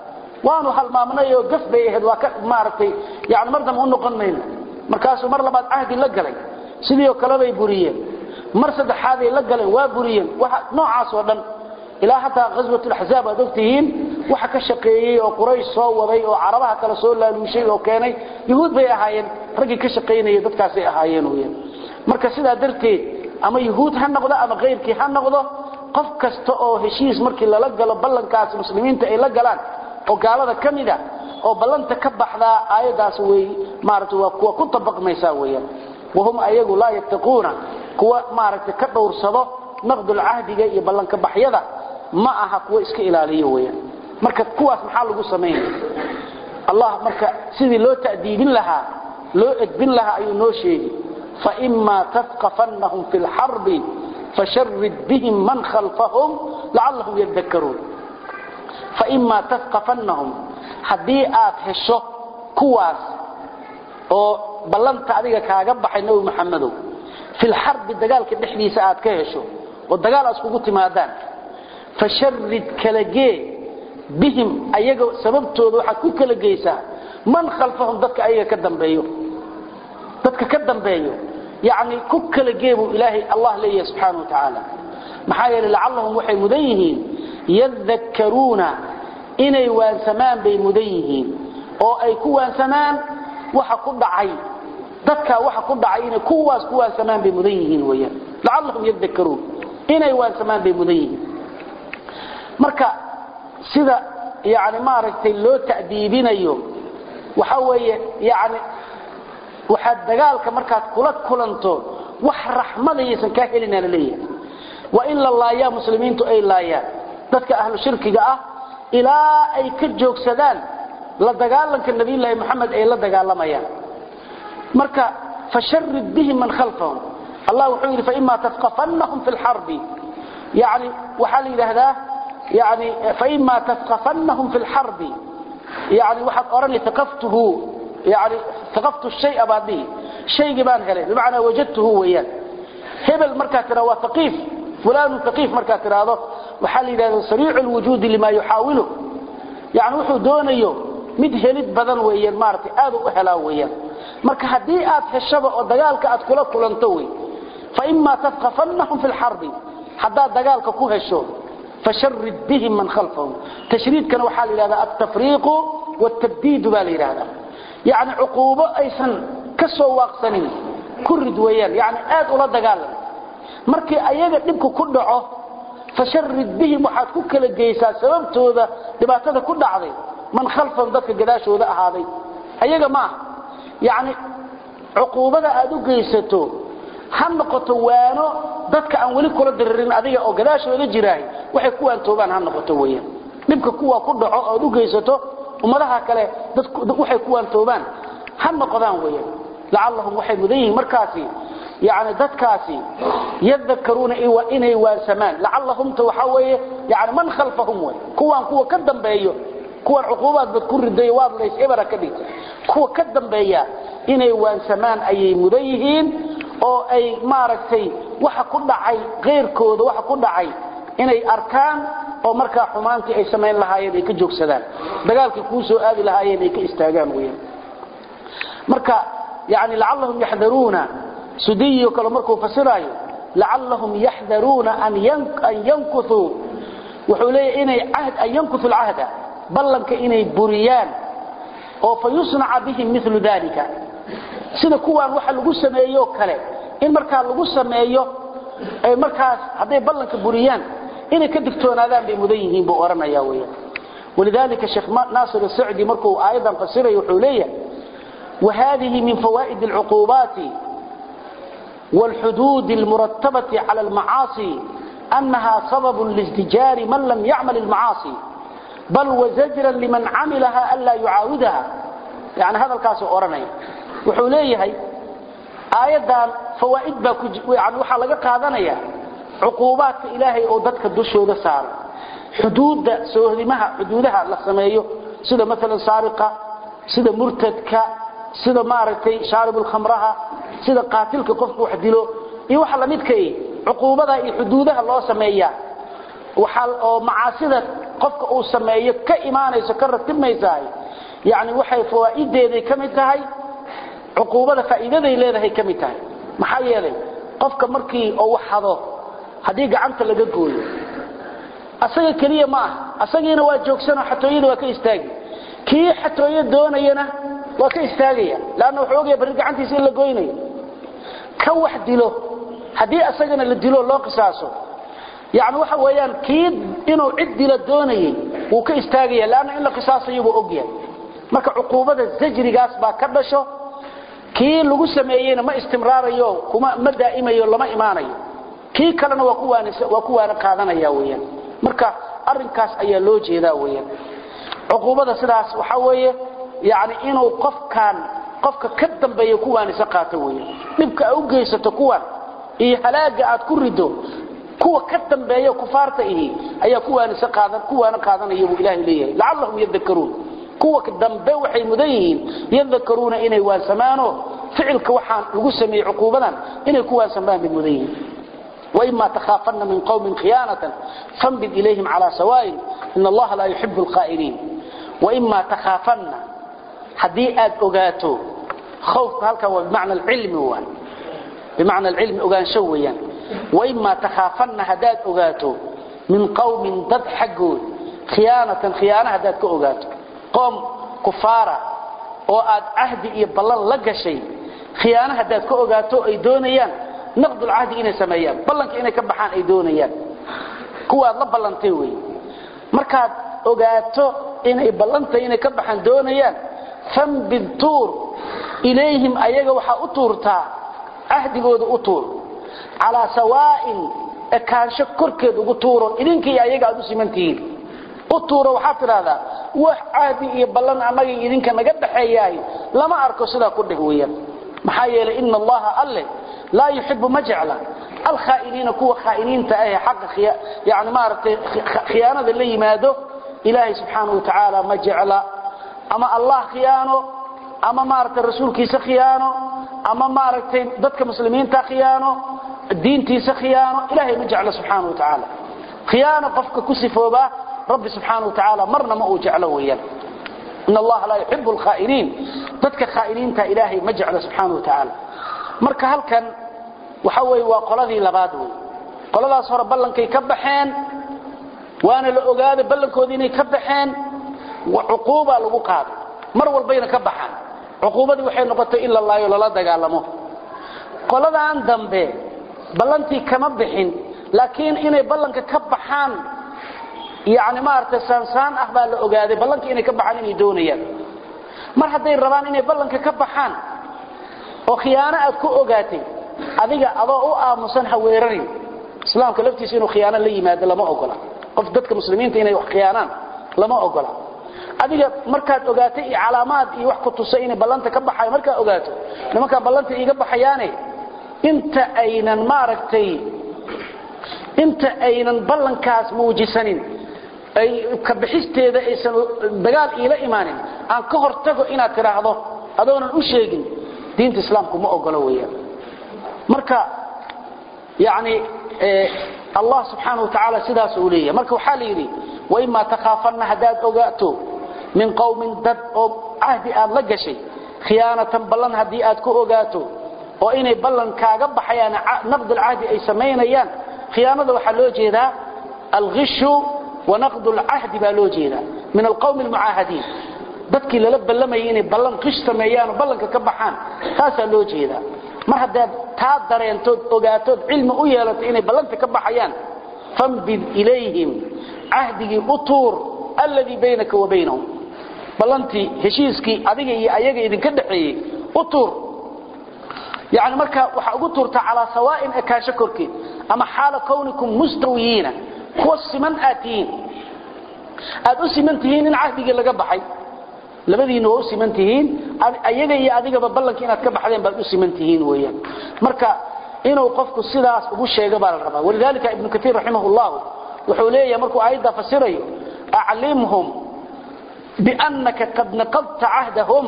waanu halmaamnay oo gaf bay ahayd waa ka maaragtay yani mar dambe u noqon mayno markaasuu mar labaad cahdi la galay sidii oo kale bay buriyeen mar saddexaaday la galeen waa buriyeen waxa noocaas oo dhan ilaa hataa ghaswatulaxzaab aad ogtihiin waxa ka shaqeeyey oo quraysh soo waday oo carabaha kale soo laaluushay oo keenay yuhuud bay ahaayeen raggii ka shaqaynaya dadkaasay ahaayeen weyaan marka sidaa darteed ama yuhuud ha noqdo ama kayrkii ha noqdo qof kasta oo heshiis markii lala galo ballankaas muslimiinta ay la galaan oo gaalada ka mida oo ballanta ka baxdaa aayadaas way maaragtay waa kuwa ku tabaqmaysaa weeyaan wahum ayagu laa yattaquuna kuwa maaragtay ka dhowrsado naqdul cahdiga iyo ballanka baxyada ma aha kuwa iska ilaaliyo weeyaan marka kuwaas maxaa lagu samaynaya allah marka sidii loo ta'diibin lahaa loo edbin lahaa ayuu noo sheegi فإما تثقفنهم في الحرب فشرد بهم من خلفهم لعلهم يذكرون فإما تثقفنهم حدي آت هشو كواس oo ballanta adiga kaaga baxay nabi maxamedow fil harb dagaalka dhexdiisa aad ka hesho oo dagaal aad kugu timaadaan fasharrid kalagee bihim ayaga sababtooda waxaad ku kala geysaa man khalfahum dadka ayaga ka dambeeyo dadka ka dambeeyo yani ku kala geebu ilaahay allah leeyahay subxaanahu watacaala maxaa yeelay lacallahum waxay mudan yihiin yadakkaruuna inay waansamaan bay mudan yihiin oo ay ku waansamaan waxa ku dhacay dadka waxa ku dhacay inay kuwaas ku waansamaan bay mudan yihiin weeyaan lacallahum yadakkaruun inay waansamaan bay mudan yihiin marka sida yani maaragtay loo ta'diibinayo waxa weeye yani waxaad dagaalka markaad kula kulanto wax raxmadaysan kaa helina laleeyahay waa in la laayaa muslimiintu ay laayaan dadka ahlu shirkiga ah ilaa ay ka joogsadaan la dagaalanka nabiyulaahi moxamed ay la dagaalamayaan marka fasharid bihim man khalfahum allah wuxuu yidhi faima tafqafannahum fi lxarbi yani waxaa la yidhaahdaa yani faima tafqafannahum fi lxarbi yani waxaad odhani taqaftuhu يعني ثقفت الشيء بعديه شيء بان هله بمعنى وجدته ويان هبل مركا ترى وثقيف فلان ثقيف مركا ترى هذا وحال الى سريع الوجود لما يحاوله يعني وحو دونيو mid helid badan weeyaan maartay aad u helaa weeyaan marka hadii aad heshaba oo dagaalka aad kula kulanto way fa imma tafqafannahum fil harb hadaa dagaalka ku hesho fasharrid bihim man khalfahum tashriidkana waxa la yiraahdaa at-tafriiq wat-tabdiid baa la yiraahdaa يعني عقوبة أيسن كسو واقسنين كرد ويان يعني آد أولا دقالا مركي أيضا نبكو كدعو فشرد بهم وحاد كل الجيسا سببتو ذا دباتة كل عضي من خلفهم ذاتك قداشو ذا هذي أيضا ما يعني عقوبة أدو جيستو ha noqoto waano dadka aan weli kula diririn adiga oo gadaashooda jiraahay waxay ku waantoobaan ha noqoto weeyaan dhibka kuwa ku dhaco ood u geysato ummadaha kale waxay ku waantoobaan ha noqdaan weeyaan lacallahum waxay mudan yihiin markaasi يعني dadkaasi yadhakaruuna inay waansamaan lacallahumta waxa weeye yani man khalfahum way kuwaan kuwa ka dambeeyo kuwan cuquubaad bad ku riday waad lays ibara ka dhigtay kuwa ka dambeeya inay waansamaan ayay mudan yihiin oo ay maaragtay waxa ku dhacay qeyrkooda waxa ku dhacay inay arkaan oo markaa xumaantii ay samayn lahaayeen ay ka joogsadaan dagaalkii kuu soo aadi lahaayeen ay ka istaagaan weeyaan marka yani lacallahum yaxdaruuna sudiyo kale markuu fasiraayo lacallahum yaxdaruuna an yankuthuu wuxuu leeyahay inay cahd an yankuthu alcahda ballanka inay buriyaan oo fa yusnaca bihim milu dalika sida kuwaan waxa lagu sameeyo kale in markaa lagu sameeyo ay markaas hadday ballanka buriyaan inay ka digtoonaadaan bay mudan yihiin buu oranaya weeyaan ولذلك الشيخ ناصر السعدي مركو آيضا فسره وحولية وهذه من فوائد العقوبات والحدود المرتبة على المعاصي أنها سبب لازدجار من لم يعمل المعاصي بل وزجرا لمن عملها ألا يعاودها يعني هذا الكاس أورني وحوليه آيادا فوائد يعني وحا لغا قادنيا عقوبات إلهي أو ددك دشوده سار حدود سوهدمها حدودها لا سمeeyo sida مثلا سارقة sida مرتدك sida maaragtay shaaribul khamraha sida qaatilka qofku wax dilo iyo waxa la midkay cuquubada iyo xuduudaha loo sameeyaa waxa oo macaasida qofka uu sameeyo ka iimaanayso ka ratibmaysaa yaani waxay fawaa'ideeday kamid tahay cuquubada faa'iidaday leedahay kamid tahay maxaa yeelay qofka markii oo wax hado hadii gacanta laga gooyo asaga kaliya ma ah asagiina waa joogsana xatooyada waa ka istaagi kii xatooyo doonayana waa ka istaagaya laana wuxuu ogyahay bari gacantiisa in la goynayo ka wax dilo haddii asagana la dilo loo qisaaso yani waxa weeyaan kii inuu cid dilo doonayay wuu ka istaagaya laana in la qisaasayo buu ogyahay marka cuquubada zajrigaas baa ka dhasho kii lagu sameeyeyna ma istimraarayo kuma ma daa'imayo lama imaanayo kii kalena waa ku waanisa waa ku waana qaadanaya weeyaan marka arrinkaas ayaa loo jeedaa weeyaan cuquubada sidaas waxa weeye yani inuu qofkan qofka ka dambeeyo kuwaanisa qaato weeye dhibka ay u geysato kuwan iyo halaaga aad ku rido kuwa ka dambeeya kufaarta ihi ayaa kuwaanisa qaadan kuwaana qaadanaya buu ilaahay leeyahay lacallahum yadhakkaruun kuwa dambe waxay mudan yihiin yadhakkaruuna inay waansamaano ficilka waxaan lagu sameeyey cuquubadan inay ku waansamaan bay mudan yihiin وإما تخافن من قوم خيانة فانبذ إليهم على سواء إن الله لا يحب الخائنين وإما تخافن حدي آد أغاتو خوف هلك هو بمعنى العلم هو بمعنى العلم أغان شويا وإما تخافن هداد أغاتو من قوم ضد حقود خيانة خيانة هداد كأغاتو قوم كفارة وآد عهد إيبالله لقى شيء خيانة هداد كأغاتو أي دونيان نقض العهد إنay sameeyaan ballanka inay ka baxaan ay doonayaan kuwaad la ballantay wey markaad ogaato inay ballantay inay ka baxaan doonayaan fambid tuur ilayhim ayaga waxaa u tuurtaa cahdigooda u tuur calaa sawaa'in ekaansho korkeed ugu tuuro idinkii ayaga aad u simantihiin u tuuro waxaad tidhaahdaa wax cahdi iyo ballan annaga idinka naga dhaxeeyahay lama arko sidaa ku dheh weeyaan maxaa yeelay ina allaha alle laa yuxibu ma jecla alkhaainiina kuwa khaainiinta ah xaqa yani maaragtay khiyaanada la yimaado ilaahay subxaanahu wa tacaala ma jecla ama allah khiyaano ama maaragtay rasuulkiisa khiyaano ama maaragtay dadka muslimiinta khiyaano diintiisa khiyaano ilaahay ma jecla subxaanahu wa tacaala khiyaano qofka ku sifoobaa rabbi subxaanahu wa tacaala marna ma uu jeclo weeyaan in allaha laa yuxibu alkhaainiin dadka khaainiinta ilaahay ma jecla subxaanahu wa tacaala marka halkan waxa weeye waa qoladii labaad wey qoladaas hore ballankay ka baxeen waana la ogaaday ballankoodii inay ka baxeen cuquuba lagu qaaday mar walbayna ka baxaan cuquubadii waxay noqotay in la laayo lala dagaalamo qoladan dambe ballantii kama bixin laakiin inay ballanka ka baxaan yani maaragtay saansaan ah baa la ogaaday ballankii inay ka baxaan inay doonayaan mar hadday rabaan inay ballanka ka baxaan oo khiyaano aad ku ogaatay adiga adoo u aamusan ha weerarin islaamka laftiisa inuu khiyaano la yimaado lama ogola qof dadka muslimiinta inay wax khiyaanaan lama ogola adiga markaad ogaato iyo calaamaad iyo wax ku tusay inay ballanta ka baxayo markaad ogaato nimankaan ballanta iiga baxayaane inta aynan maaragtay inta aynan ballankaas muujisanin ay ka bixisteeda aysan dagaal iila imaanin aan ka hortago inaad tidhaahdo adoonan u sheegin diinta islaamku ma ogolo weeyaan marka yani allah subxaana watacaala sidaas uu leeyahay marka waxaa la yidhi waimaa takhaafanna haddaad ogaato min qowmin dad oo cahdi aad la gashay khiyaanatan ballan haddii aad ku ogaato oo inay ballan kaaga baxayaan naqd alcahdi ay samaynayaan khiyaanada waxaa loo jeedaa alkhishu wanaqd alcahdi baa loo jeedaa min alqowmi almucaahadiin dadkii lala ballamayay inay ballan qish sameeyaan oo ballanka ka baxaan taasaa loo jeedaa mar haddaad taa dareentood ogaatood cilmi u yeelato inay ballanta ka baxayaan fambid ilayhim cahdigii u tuur alladii baynaka wa baynahum ballantii heshiiskii adiga iyo ayaga idinka dhaxeeyey u tuur yani marka waxaa ugu tuurtaa calaa sawaain ekaansho korkeed ama xaala kawnikum mustawiyiina kuwa siman aad tihiin aad u siman tihiin in cahdigii laga baxay labadiina waa u siman tihiin ayaga iyo adigaba ballanka inaad ka baxdeen baad u siman tihiin weeyaan marka inuu qofku sidaas ugu sheego baa la rabaa walidalika ibnu katiir raximah llahu wuxuu leeyahay markuu aayadda fasirayo aclimhum biannaka qad naqadta cahdahum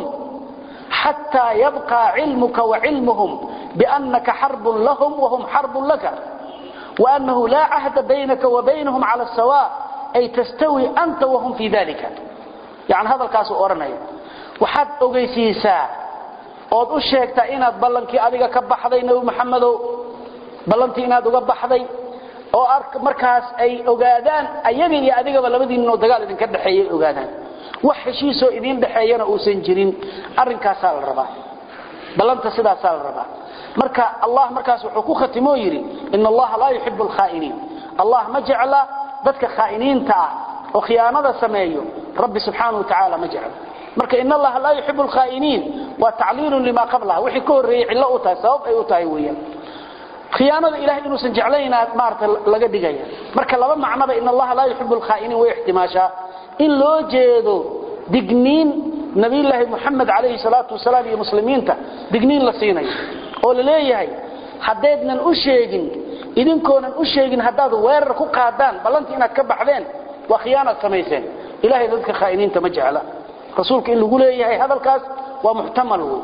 xataa yabqa cilmuka wacilmuhum biannaka xarbun lahum wahum xarbun laka waannahu laa cahda baynaka wa baynahum cala sawa ay tastawi anta wahum fi dalika yani hadalkaasuu odhanaya waxaad ogeysiisaa ood u sheegtaa inaad ballankii adiga ka baxday nebi maxamedow ballantii inaad uga baxday oo markaas ay ogaadaan ayaga iyo adigaba labadiinoo dagaal idinka dhexeeyay ogaadaan wax heshiisoo idiin dhexeeyana uusan jirin arrinkaasaa la rabaa ballanta sidaasaa la rabaa marka allah markaas wuxuu ku khatimoo yidhi ina allaha laa yuxibu alkhaa'iniin allah ma jecla dadka khaa'iniinta ah oo khiyaanada sameeyo rabbi subxaanahu watacaala ma jecla marka in allaha laa yuxibu alkhaa'iniin waa tacliilun limaa qablaha wixii ka horreeyey cillo u tahay sabab ay u tahay weeyaan khiyaanada ilahay inuusan jeclayna maarata laga dhigaya marka laba macnoba in allaha laa yuxibu alkhaa'iniin way ixtimaashaa in loo jeedo digniin nabiyullaahi moxamed calayhi salaatu wasalaam iyo muslimiinta digniin la siinayo oo la leeyahay haddaydnan u sheegin idinkoonan u sheegin haddaad weerar ku qaadaan ballantii inaad ka baxdeen waa khiyaanaad samayseen ilahay dadka khaa'iniinta ma jecla rasuulka in lagu leeyahay hadalkaas waa muxtamal wey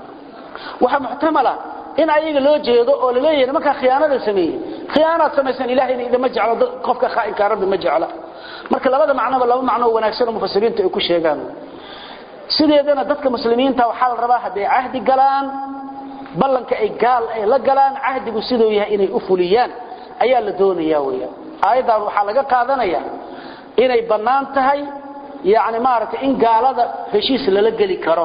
waxaa muxtamala in ayaga loo jeedo oo la leeyahay nimankaa khiyaanada sameeyey khiyaanaad samayseen ilahayna idama jeclo qofka khaa'inkaa rabbi ma jecla marka labada macnoba laba macnoo wanaagsan oo mufasiriintu ay ku sheegaan sideedana dadka muslimiinta waxaa la rabaa hadday cahdi galaan ballanka ay gaal ay la galaan cahdigu siduu yahay inay u fuliyaan ayaa la doonaya weeyaan aayaddan waxaa laga qaadanaya inay bannaan tahay yani maaragtay in gaalada heshiis lala geli karo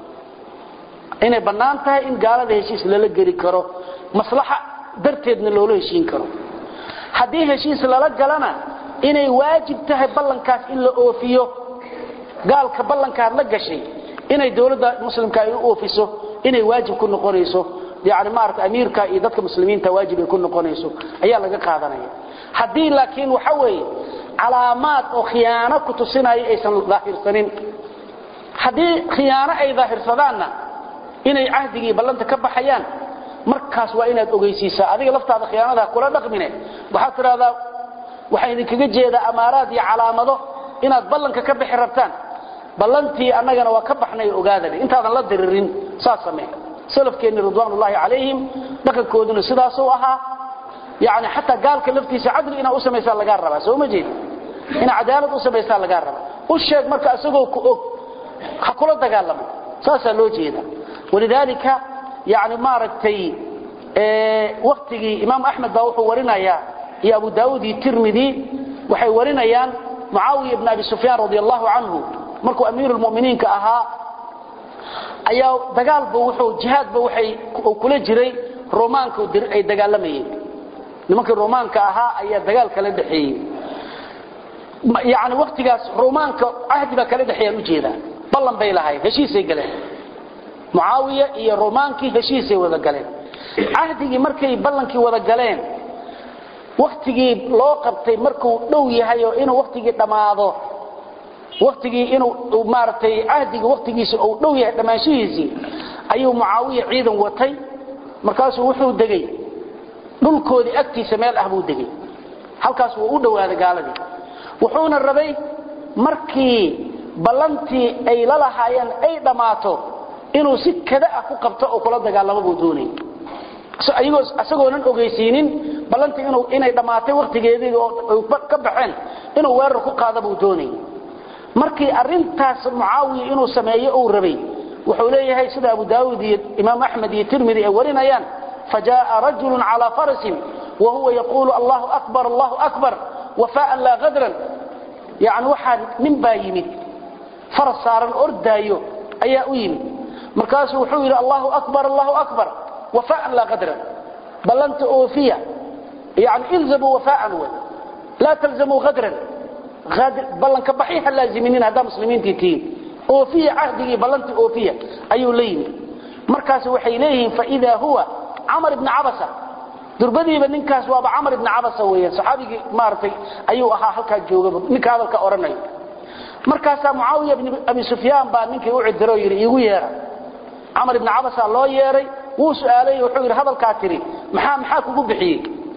inay bannaan tahay in gaalada heshiis lala geli karo maslaxa darteedna loola heshiin karo haddii heshiis lala galana inay waajib tahay ballankaas in la oofiyo gaalka ballankaad la gashay inay dowladda muslimka ay u oofiso inay waajib ku noqonayso yani maarata amiirka iyo dadka muslimiinta waajib ay ku noqonayso ayaa laga qaadanaya haddii laakiin waxa weeye calaamaad oo khiyaano ku tusinaya aysan daahirsanin haddii khiyaano ay daahirsadaanna inay cahdigii ballanta ka baxayaan markaas waa inaad ogeysiisaa adiga laftaada khiyaanada kula dhaqmine waxaad tidhahdaa waxaa idinkaga jeedaa amaaraad iyo calaamado inaad ballanka ka bixi rabtaan ballantii annagana waa ka baxnay ogaadane intaadan la diririn saas samee salafkeenni ridwaanullaahi calayhim dhaqankooduna sidaasuu ahaa yani xataa gaalka laftiisa cadli inaad u samaysaa lagaa rabaa soo ma jeedi inaad cadaalad u samaysaa lagaa rabaa u sheeg marka isagoo ku og ha kula dagaalamo saasaa loo jeeda walidaalika yani maaragtay waktigii imaam axmed baa wuxuu warinayaa iyo abu daawuud iyo tirmidi waxay warinayaan mucaawiya ibn abi sufyaan radi allahu canhu markuu amiiru lmuminiinka ahaa ayaa dagaalba wuxuu jihaadba waxay kula jiray romaanka ay dagaalamayeen nimankii romaanka ahaa ayaa dagaal kala dhexeeyey yani waktigaas romaanka cahdi baa kala dhexeeyaan ujeedaa ballan bay lahayd heshiisay galeen mucaawiya iyo romaankii heshiisay wada galeen cahdigii markay ballankii wada galeen waktigii loo qabtay markuu dhow yahay oo inuu waktigii dhammaado waktigii inuu maaragtay cahdigii waktigiisa uu dhow yahay dhammaanshihiisii ayuu mucaawiya ciidan watay markaasuu wuxuu degay dhulkoodii agtiisa meel ah buu degay halkaas wuu u dhowaaday gaaladii wuxuuna rabay markii ballantii ay la lahaayeen ay dhammaato inuu si kada ah ku qabto oo kula dagaalamo buu doonayay isagoonan ogeysiinin ballantii inay dhammaatay wakhtigeedii oo ka baxeen inuu weerar ku qaada buu doonayay markii arintaas mucaawiya inuu sameeyo uu rabay wuxuu leeyahay sida abu daawud iyo imaam axmed iyo tirmidi ay warinayaan fajaءa rajulu calى farasin wahuwa yaquulu allahu akbar allahu akbar wafaan laa kadran yani waxaa nin baa yimid faras saaran ordaayo ayaa u yimid markaasuu wuxuu yidhi allahu akbar allahu akbar wafaan laa kadran ballanta oofiya yani ilzamuu wafaan wey laa talzamuu kadran ballanka baxi ha laaziminin haddaa muslimiintii tihiin oofiya cahdigii ballantii oofiya ayuu la yimid markaas waxay leeyihiin faidaa huwa camar ibni cabasa durbadiiba ninkaas waaba camar ibni cabasa weeyaan saxaabigii maaragtay ayuu ahaa halkaa joogaba ninka hadalka odhanayo markaasaa mucaawiya ibni abi sufyaan baa ninkii u cidiro yidhi iigu yeera camar ibni cabasa loo yeeray wuu su'aalay wuxuu yidhi hadalkaa tidhi maxaa maxaa kugu bixiyey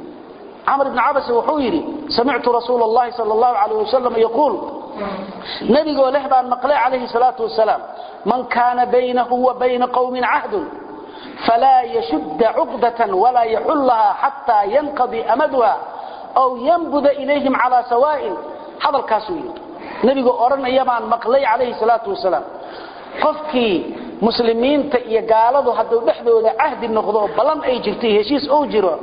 camar ibni cabasa wuxuu yidhi samictu rasuula allahi sal allahu calayh wasalam yaquul nebigoo leh baan maqlay calayhi salaatu wasalaam man kaana baynahu wa bayna qowmin cahdun falaa yashudda cuqdatan walaa yaxullaha xataa yanqadi amaduha aw yanbuda ilayhim calaa sawaa'in hadalkaasuu yidhi nebigoo odhanaya baan maqlay calayhi salaatu wasalaam qofkii muslimiinta iyo gaaladu hadduu dhexdooda cahdi noqdo oo ballan ay jirto iyo heshiis ou jiro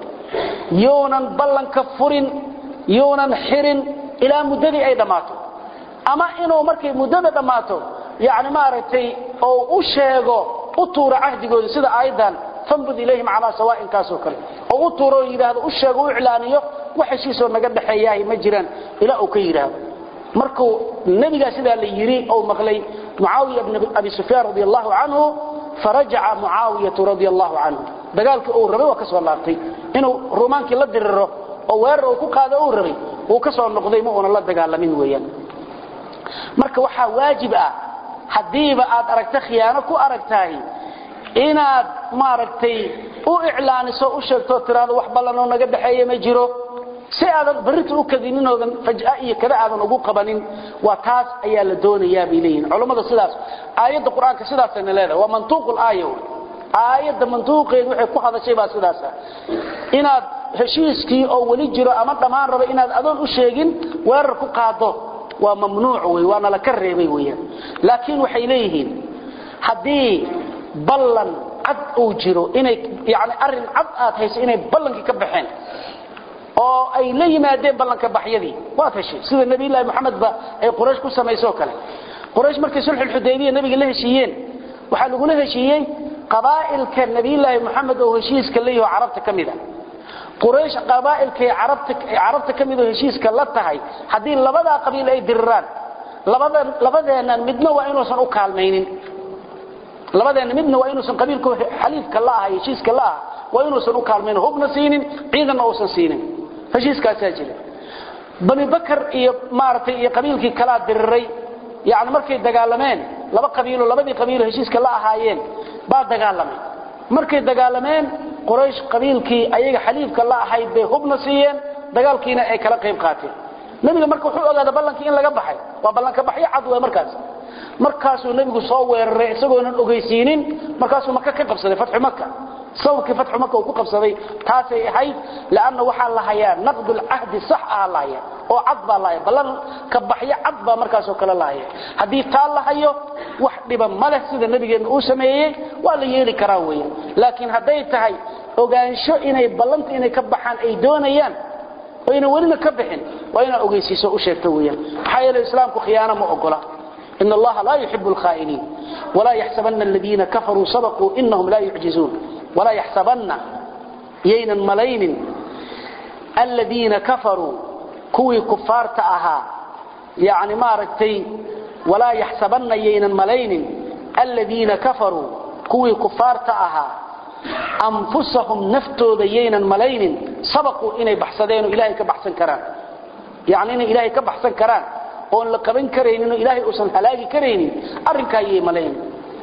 younan ballanka furin younan xirin ilaa muddadii ay dhammaato ama inuu markay muddada dhammaato yani maaragtay oo u sheego u tuuro cahdigooda sida aayaddan fambud ilayhim calaa sawaa'inkaasoo kale oo u tuuro oo yidhaahdo u sheego u iclaaniyo wax heshiisoo naga dhexeeyahay ma jiraan ilaa uu ka yidhaahdo markuu nebigaa sidaa la yidhi ou maqlay mucaawiya bn abi sufyaan radi allahu canhu farajaca mucaawiyatu radi allahu canhu dagaalkii uu rabay waa ka soo laabtay inuu rumaankii la diriro oo weerar uu ku qaado uu rabay wuu ka soo noqday ma uunan la dagaalamin weeyaan marka waxaa waajib ah haddiiba aad aragta khiyaano ku aragtahay inaad maaragtay u iclaaniso u sheegtoo tiraado wax ballanoo naga dhexeeya ma jiro si aadan barrinta u kadininoodan faj'a iyo kada aadan ugu qabanin waa taas ayaa la doonayaa bay leeyihin culammada sidaas aayadda qur-aanka sidaasayna leedahay waa mantuuqul aaya aayadda mantuuqeedu waxay ku hadashay baa sidaasa inaad heshiiskii oo weli jiro ama dhammaan raba inaad adoon u sheegin weerar ku qaado waa mamnuuc wey waana la ka reebay weeyaan laakiin waxay leeyihiin haddii ballan cad uu jiro inay yani arrin cad aad hayso inay ballankii ka baxeen oo ay la yimaadeen ballanka baxyadii waad heshay sida nabiyullaahi moxamed ba ay quraysh ku samaysoo kale quraysh markay sulxulxudaybiya nabiga la heshiiyeen waxaa lagula heshiiyey qabaa'ilka nabiyullaahi moxamed oo heshiiska la yaho carabta ka mida quraysh qabaa'ilkay carabta ka midoo heshiiska la tahay haddii labadaa qabiil ay diriraan labadeennan midna waa inuusan u kaalmaynin labadeenna midna waa inuusan qabiilka xaliifka la aha heshiiska la aha waa inuusan u kaalmaynin hubna siinin ciidanna uusan siinin heshiiskaasaa jira bani bakar iyo maaragtay iyo qabiilkii kalaa diriray yani markay dagaalameen laba qabiilo labadii qabiilo heshiiska la ahaayeen baa dagaalamay markay dagaalameen quraysh qabiilkii ayaga xaliifka la ahayd bay hubna siiyeen dagaalkiina ay kala qayb qaateen nebiga marka wuxuu ogaada ballankii in laga baxay waa ballanka baxyo cad wey markaas markaasuu nebigu soo weeraray isagoonan ogeysiinin markaasuu maka ka qabsaday fatxu maka sawrkii fatxu maka uu ku qabsaday taasay ahayd lanna waxaa la hayaa naqdulcahdi sax aha la haya oo cad baa lahaya ballan ka baxyo cad baa markaasoo kale la haya haddii taa la hayo wax dhiba ma leh sida nebigeenna uu sameeyey waa la yeeli karaa weya laakiin hadday tahay ogaansho inay ballanta inay ka baxaan ay doonayaan oo ayna welina ka bixin waa inaad ogeysiiso u sheegto weeyaan maxaa yeele islaamku khiyaano ma ogola إن الله لا يحب الخائنين ولا يحسبن الذين كفروا سبقوا إنهم لا يعجزون ولا يحسبن يين ملين الذين كفروا كوي كفار تأها يعني ما ركتي ولا يحسبن يين ملين الذين كفروا كوي كفار تأها anfusahum naftooda yaynan malaynin sabaquu inay baxsadeen oo ilaahay ka baxsan karaan yacni inay ilaahay ka baxsan karaan oon la qaban karaynin oo ilaahay uusan halaagi karaynin arrinkaa yay malaynin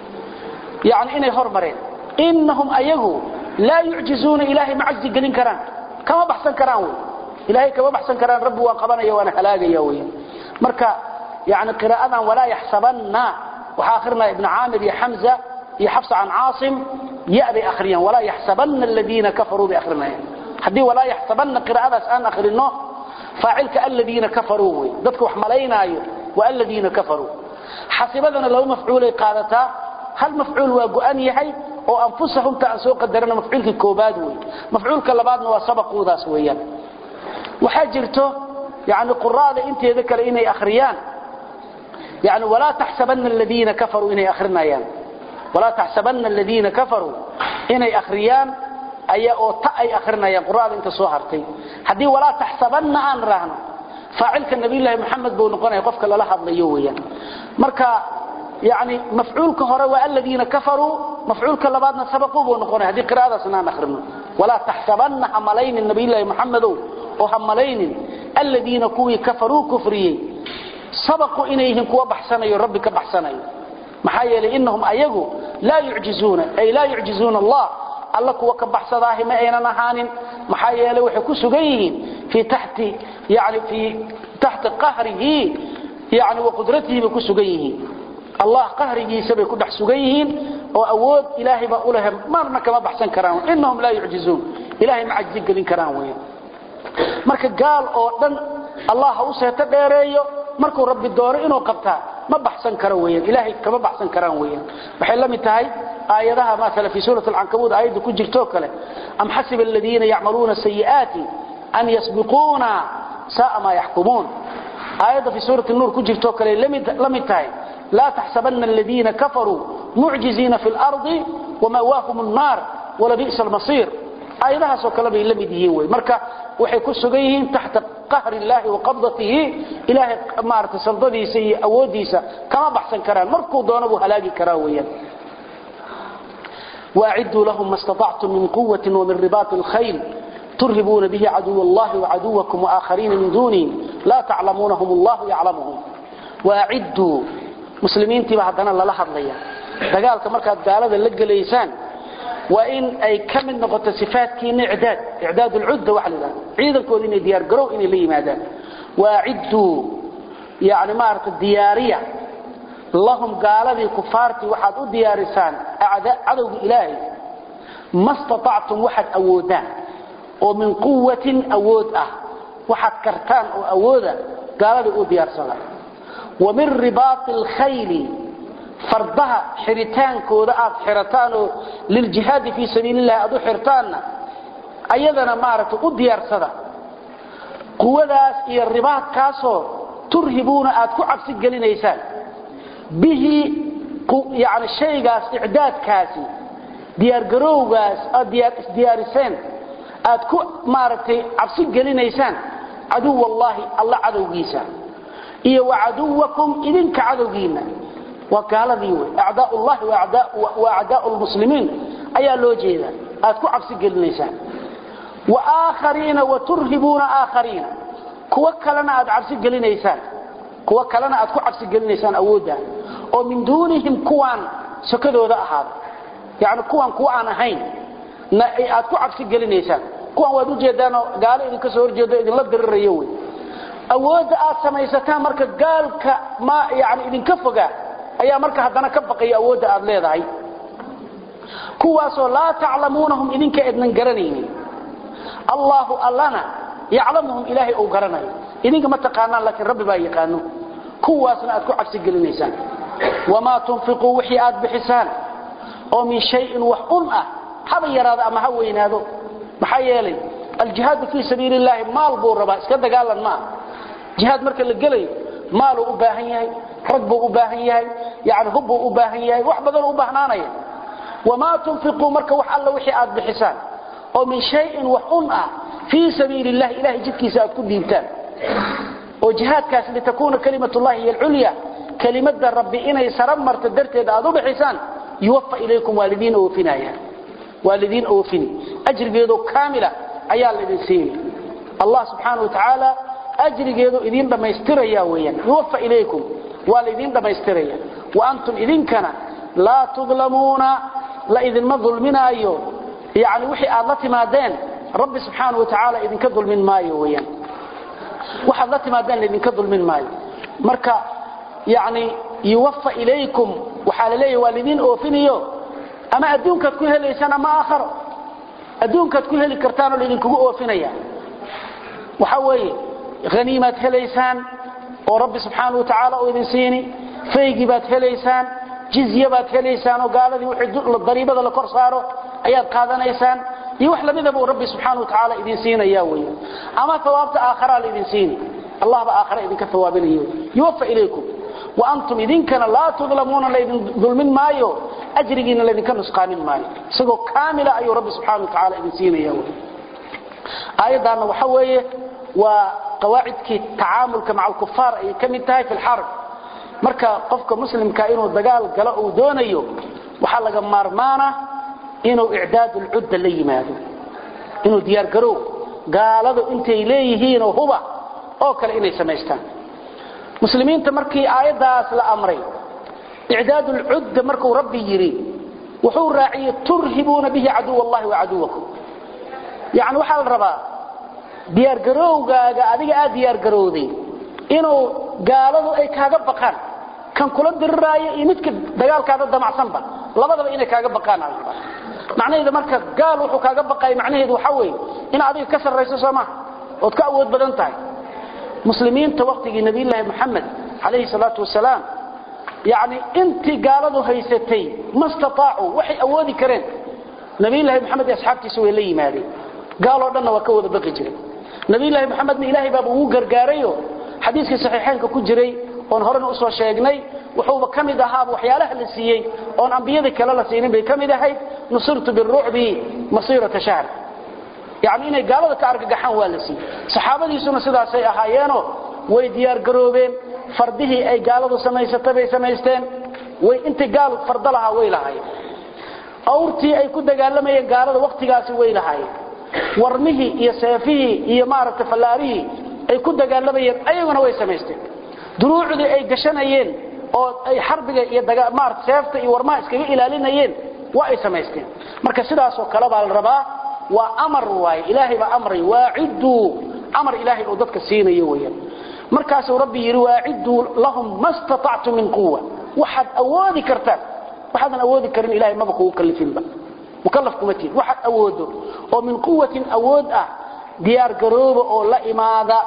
yacni inay hormareen innahum ayagu laa yucjizuuna ilaahay ma cajzi gelin karaan kama baxsan karaan wey ilaahay kama baxsan karaan rabbi waa qabanaya waana halaagaya wey marka yani qiraa'adan walaa yaxsabanna waxaa akhrinaya ibnu caamir iyo xamza iyo xafsa can caasim ya bay akhriyaan walaa yaxsabanna aladiina kafaruu bay akhrinayaan haddii walaa yaxsabanna qiraa'adaas aan akhrino faacilka aladiina kafaruu wey dadka wax malaynaayo waa aladiina kafaruu xasibadana laba mafcuulay qaadataa hal mafcuul waa go'an yahay oo anfusahumta aan soo qadarana mafcuulkii koobaad wey mafcuulka labaadna waa sabaquudaas weeyaan waxaa jirto yani quraada inteeda kale inay akhriyaan yani walaa taxsabanna aladiina kafaruu inay akhrinayaan walaa taxsabanna aladiina kafaruu inay akhriyaan aya oo ta ay akhrinayaan quraada inta soo hartay haddii walaa taxsabanna aan raahno faacilka nabiyullaahi maxamed buu noqonaya qofka lala hadlayo weeyaan marka yani mafcuulka hore waa aladiina kafaruu mafcuulka labaadna sabaquu buu noqonaya haddii qiraa'adaasna aan akhrino walaa taxsabanna ha malaynin nabiyullaahi maxamedow oo ha malaynin aladiina kuwii kafaruu kufriyey sabaqu inay yihiin kuwa baxsanayo rabbi ka baxsanayo maxaa yeelay innahum ayagu laa yucjizuuna ay laa yucjizuuna allah alla kuwa ka baxsadaahi ma aynan ahaanin maxaa yeelay waxay ku sugan yihiin fii taxti yani fii taxti qahrihi yani wa qudratihi bay ku sugan yihiin allah qahrigiisa bay ku dhex sugan yihiin oo awood ilaahay baa u leh marna kama baxsan karaan innahum laa yucjizuun ilaahay ma cajzi gelin karaan weeyaan marka gaal oo dhan allah ha u seeto dheereeyo markuu rabbi doono inuu qabtaa ma baxsan karo weeyaan ilaahay kama baxsan karaan weeyaan waxay la mid tahay aayadaha maala fi suurat alcankabuud aayadda ku jirtoo kale am xasiba aladiina yacmaluuna sayi'aati an yasbiquuna sa'a maa yaxkumuun aayadda fi suurati nuur ku jirtoo kale la mid tahay laa taxsabanna aladiina kafaruu mucjiziina fi lardi wama'waahum annaar walabi'sa almasiir aayadahaasoo kale bay la mid yihiin wey marka waxay ku sugan yihiin taxta qahri illaahi wa qabdatihi ilaahay maarata saldadiisa iyo awooddiisa kama baxsan karaan markuu doono buu halaagi karaa weeyaan waacidduu lahum ma istatactum min quwatin wamin ribaati alkhayl turhibuuna bihi caduw allahi wacaduwakum waaaakhariina min duunihim laa taclamuunahum allahu yaclamuhum waacidduu muslimiintiiba haddana lala hadlaya dagaalka markaad gaalada la gelaysaan waa in ay ka mid noqoto sifaadkiina icdaad icdaad ulcudda waxa la yidhahda ciidankooda inay diyaar garow inay la yimaadaan waacidduu yani maarata diyaariya lahum gaaladii kufaartii waxaad u diyaarisaan cadowga ilaahay ma statactum waxaad awoodaan oo min quwatin awood ah waxaad kartaan oo awooda gaaladii u diyaarsada wa min ribaati alkhayli fardaha xiritaankooda aad xirataan oo liljihaadi fii sabiilillahi aad u xirtaanna ayadana maaragtay u diyaarsada quwadaas iyo ribaadkaasoo turhibuuna aad ku cabsi gelinaysaan bihi yani shaygaas icdaadkaasi diyaargarowgaas aad isdiyaariseen aad ku maaragtay cabsi gelinaysaan caduw allaahi alla cadowgiisa iyo wa caduwakum idinka cadowgiinna waa gaaladii wey acdaa llahi wa acdaa lmuslimiin ayaa loo jeeda aad ku cabsi gelinaysaan wa aakhariina wa turhibuuna aakhariina kuwo kalena aad cabsi gelinaysaan kuwo kalena aad ku cabsi gelinaysaan awoodda oo min duunihim kuwaan sokadooda ahaada yani kuwaan kuwa aan ahayn aad ku cabsi gelinaysaan kuwaan waad ujeedaanoo gaalo idinka soo horjeedo idinla dirirayo wey awoodda aad samaysataan marka gaalka ma yani idinka fogaa ayaa marka haddana ka baqaya awoodda aad leedahay kuwaasoo laa taclamuunahum idinka ednan garanaynin allaahu allana yaclamuhum ilaahay uu garanayo idinka ma taqaanaan laakiin rabbi baa yaqaano kuwaasna aad ku cabsi gelinaysaan wamaa tunfiquu wixii aad bixisaan oo min shayin wax un ah haba yaraado ama ha weynaado maxaa yeelay aljihaadu fii sabiili illaahi maal buu rabaa iska dagaalan maaha jihaad marka la gelayo maaluu u baahan yahay rag buu u baahan yahay yani hub buu u baahan yahay wax badanuu u baahnaanaya wamaa tunfiquu marka wax alla wixii aad bixisaan oo min shayin wax un ah fii sabiili illahi ilahay jidkiisa aad ku dhiibtaan oo jihaadkaas litakuuna kalimatullahi hiy alculya kelimada rabbi inay sara marto darteed aad u bixisaan yuwafa ilaykum waalidiina oofinaya waa lidin oofini ajrigeedo kaamila ayaa lidin siini allah subxaanahu wa tacaala ajrigeedu idin dhammaystiraya weeyaan yuwaffa ilaykum waa laydin dhammaystiraya wa antum idinkana laa tudlamuuna la idinma dulminaayo yani wixii aad la timaadeen rabbi subxaanahu wa tacaala idinka dulmin maayo weeyaan waxaad la timaadeen laydinka dulmin maayo marka yani yuwaffa ilaykum waxaa la leeyahy waa laydin oofinayo ama adduunkaad ku helaysaan ama aakharo adduunkaad ku heli kartaanoo laydinkugu oofinaya waxa weeye haniimaad helaysaan oo rabbi subxaanahu wa tacaala uu idin siini faygi baad helaysaan jizye baad helaysaan oo gaaladii wixii dariibada la kor saaro ayaad qaadanaysaan iyo wax lamidaba uu rabbi subxaanahu wa tacaala idin siinaya weeye ama thawaabta aakharaa la idin siini allah ba aakhara idinka thawaabinayo yuwaffa ilaykum wa antum idinkana laa tudlamuuna laydin dulmin maayo ajrigiina laydinka nusqaamin maayo isagoo kaamila ayuu rabbi subxaanahu wa tacaala idin siinaya weye aayaddaanna waxa weeye waa qawaacidkii tacaamulka maca alkufaar ayay ka mid tahay fi lxarb marka qofka muslimka inuu dagaal galo uu doonayo waxaa laga maarmaana inuu icdaadu lcudda la yimaado inuu diyaargarow gaaladu intay leeyihiinoo huba oo kale inay samaystaan muslimiinta markii aayaddaas la amray icdaadu lcudda markuu rabbi yidhi wuxuu raaciyey turhibuuna bihi caduw allahi wa caduwakum yani waxaa la rabaa diyaargarowgaaga adiga aad diyaargarowday inuu gaaladu ay kaaga baqaan kan kula diriraayo iyo midka dagaalkaada damacsanba labadaba inay kaaga baqaan macnaheedu marka gaal wuxuu kaaga baqay macnaheedu waxa weeye in adiga ka sarrayso soo maha ood ka awood badan tahay muslimiinta waqtigii nabiyullaahi moxamed calayhi salaatu wasalaam yacni intii gaaladu haysatay ma istataacuu waxay awoodi kareen nabiyullaahi moxamed iyo asxaabtiisa way la yimaadeen gaaloo dhanna waa ka wada baqi jiray nabiyullaahi moxamedna ilaahay baaba ugu gargaarayo xadiiskii saxiixaynka ku jiray oon horena usoo sheegnay wuxuuba ka mid ahaaba waxyaalaha la siiyey oon ambiyadii kale la siinin bay ka mid ahayd nusirtu birucbi masiirata shahr yani inay gaalada ka argagaxaan waa la siiyey saxaabadiisuna sidaasay ahaayeenoo way diyaargaroobeen fardihii ay gaaladu samaysatay bay samaysteen way intay gaal fardo lahaa way lahaayeen awrtii ay ku dagaalamayeen gaalada wakhtigaasi way lahaayeen warmihii iyo seefihii iyo maaragtay fallaarihii ay ku dagaalamayeen ayaguna way samaysteen duruucdii ay gashanayeen oo ay xarbiga iyo maarata seefta iyo warmaha iskaga ilaalinayeen waa ay samaysteen marka sidaasoo kale baa la rabaa waa amar waaye ilaahay baa amray waacidduu amar ilaahay oo dadka siinayo weeyaan markaasuu rabbi yidhi waacidduu lahum ma statactu min quwa waxaad awoodi kartaan waxaadan awoodi karin ilahay maba kugu kalifinba mukallaf kuma tihin waxaad awoodo oo min quwatin awood ah diyaar garooba oo la imaada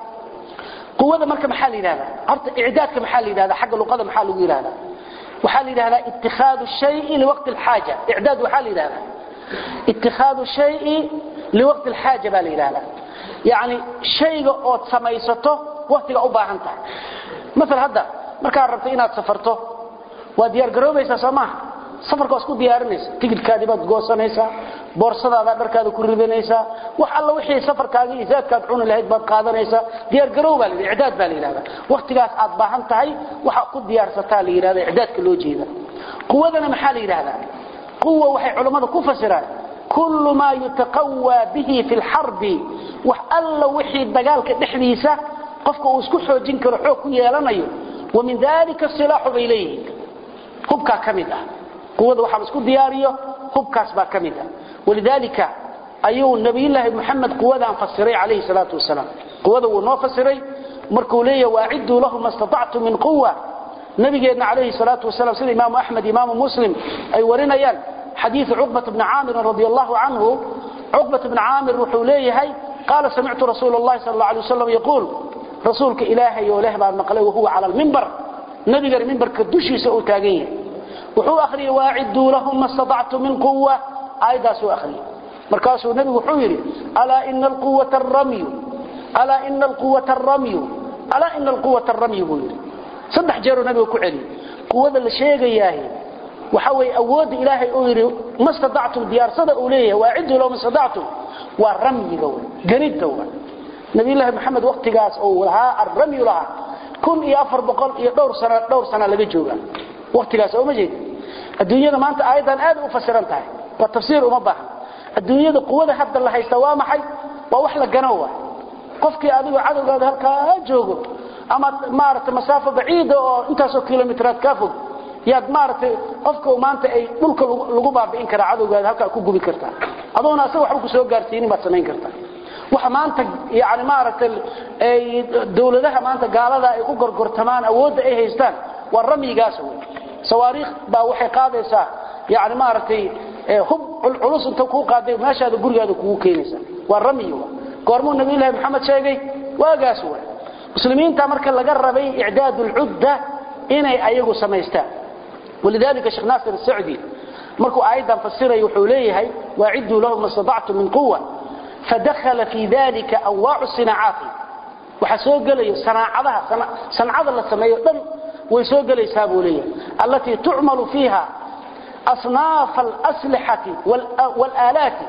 quwada marka maxaa la yidhahdaa horta icdaadka maxaa la yidhahdaa xagga luqada maxaa lagu yidhahdaa waxaa la yidhahdaa ittikhaadu shayi liwaqti alxaaja icdaad waxaa la yidhahdaa ittikhaadu shayi liwaqti alxaaja baa la yidhahdaa yacni shayga ood samaysato waktiga u baahan tahay maal hadda markaad rabto inaad safarto waa diyaar garoobaysaa soo maaha safarka waa isku diyaarinaysa tigidhkaadii baad goosanaysaa boorsadaada dharkaada ku ridanaysaa wax alla wixii safarkaaga iyo zaadkaad cuni lahayd baad qaadanaysaa diyaargarow baa la icdaad baa la yidhahda waktigaas aad baahan tahay waxa ku diyaarsataa la yidhahda icdaadka loo jeeda quwadana maxaa la yidhahdaa quwa waxay culammada ku fasiraan kullu maa yutaqawaa bihi fi lxarbi wax alla wixii dagaalka dhexdiisa qofka uu isku xoojin karo xoog ku yeelanayo wa min dalika silaaxu bay leeyihiin hubkaa ka mid ah quwada waxaa la isku diyaariyo hubkaas baa ka mid ah walidaalika ayuu nabiyullaahi moxamed quwadaan fasiray calayhi salaatu wasalaam quwada wuu noo fasiray markuu leeyahay waacidduu lahu ma statactu min quwa nabigeenna calayhi salaatu wasalaam sida imaamu axmed imaamu muslim ay warinayaan xadiidu cuqbat bni caamirin radi allahu canhu cuqbat bni caamir wuxuu leeyahay qaala samictu rasuula allahi sal alla alay wasalam yaquul rasuulka ilaahay oo leh baan maqlay wahuwa cala almimbar nabigana mimbarka dushiisa uu taagan yahay wuxuu akhriyey waacidduu lahum ma statactu min quwa aayaddaasuu akhriyey markaasuu nebigu wuxuu yidhi alaa ina alquwata aramyu alaa ina alquwata aramyu alaa ina alquwata aramyu buu yidhi saddex jeeruu nabiga ku celiyey quwada la sheegayaahi waxa weeye awoodda ilaahay uu yidhi ma statactum diyaarsada uu leeyahay waacidduu lahum ma statactum waa ramyiga wey ganidda wey nabiyullaahi maxamed waktigaas uu lahaa arramyu lahaa kun iyo afar boqol iyo dhowr sana dhowr sana laga jooga waktigaas oo ma jeed adduunyada maanta aayaddan aad u fasiran tahay waa tafsiir uma baahan adduunyada quwada hadda la haysta waa maxay waa wax la gano waa qofkii adigu cadowgaada halkaa joogo ama maaragtay masaafo baciida oo intaasoo kilomitiraad kaa fog yaad maaragtay qofka maanta ay dhulka lagu baabi'in karaa cadowgaada halkaa ku gubi kartaa adoona asaga waxba ku soo gaarsiinin baad samayn kartaa waxa maanta yani maaragtay ay dawladaha maanta gaalada ay ku gorgortamaan awoodda ay haystaan waa ramyigaas wey sawaariikh baa waxay qaadaysaa yani maaragtay hub culus inta kuu qaaday meeshaada gurigaada kugu keenaysa waa ramyi goormuu nabi ilaahi maxamed sheegay waagaas wa muslimiinta marka laga rabay icdaad ulcudda inay ayagu samaystaan walidalika sheekh naasir asacdi markuu aayaddan fasiraya wuxuu leeyahay waaciduu lahum mastatactum min quwa fadakhala fi dalika anwaacu sinaacaati waxaa soo gelaya sanaacadaha sancada la sameeyo dhan way soo gelaysaa buu leeyahay allatii tucmalu fiiha asnaaf alaslixati waalaalaati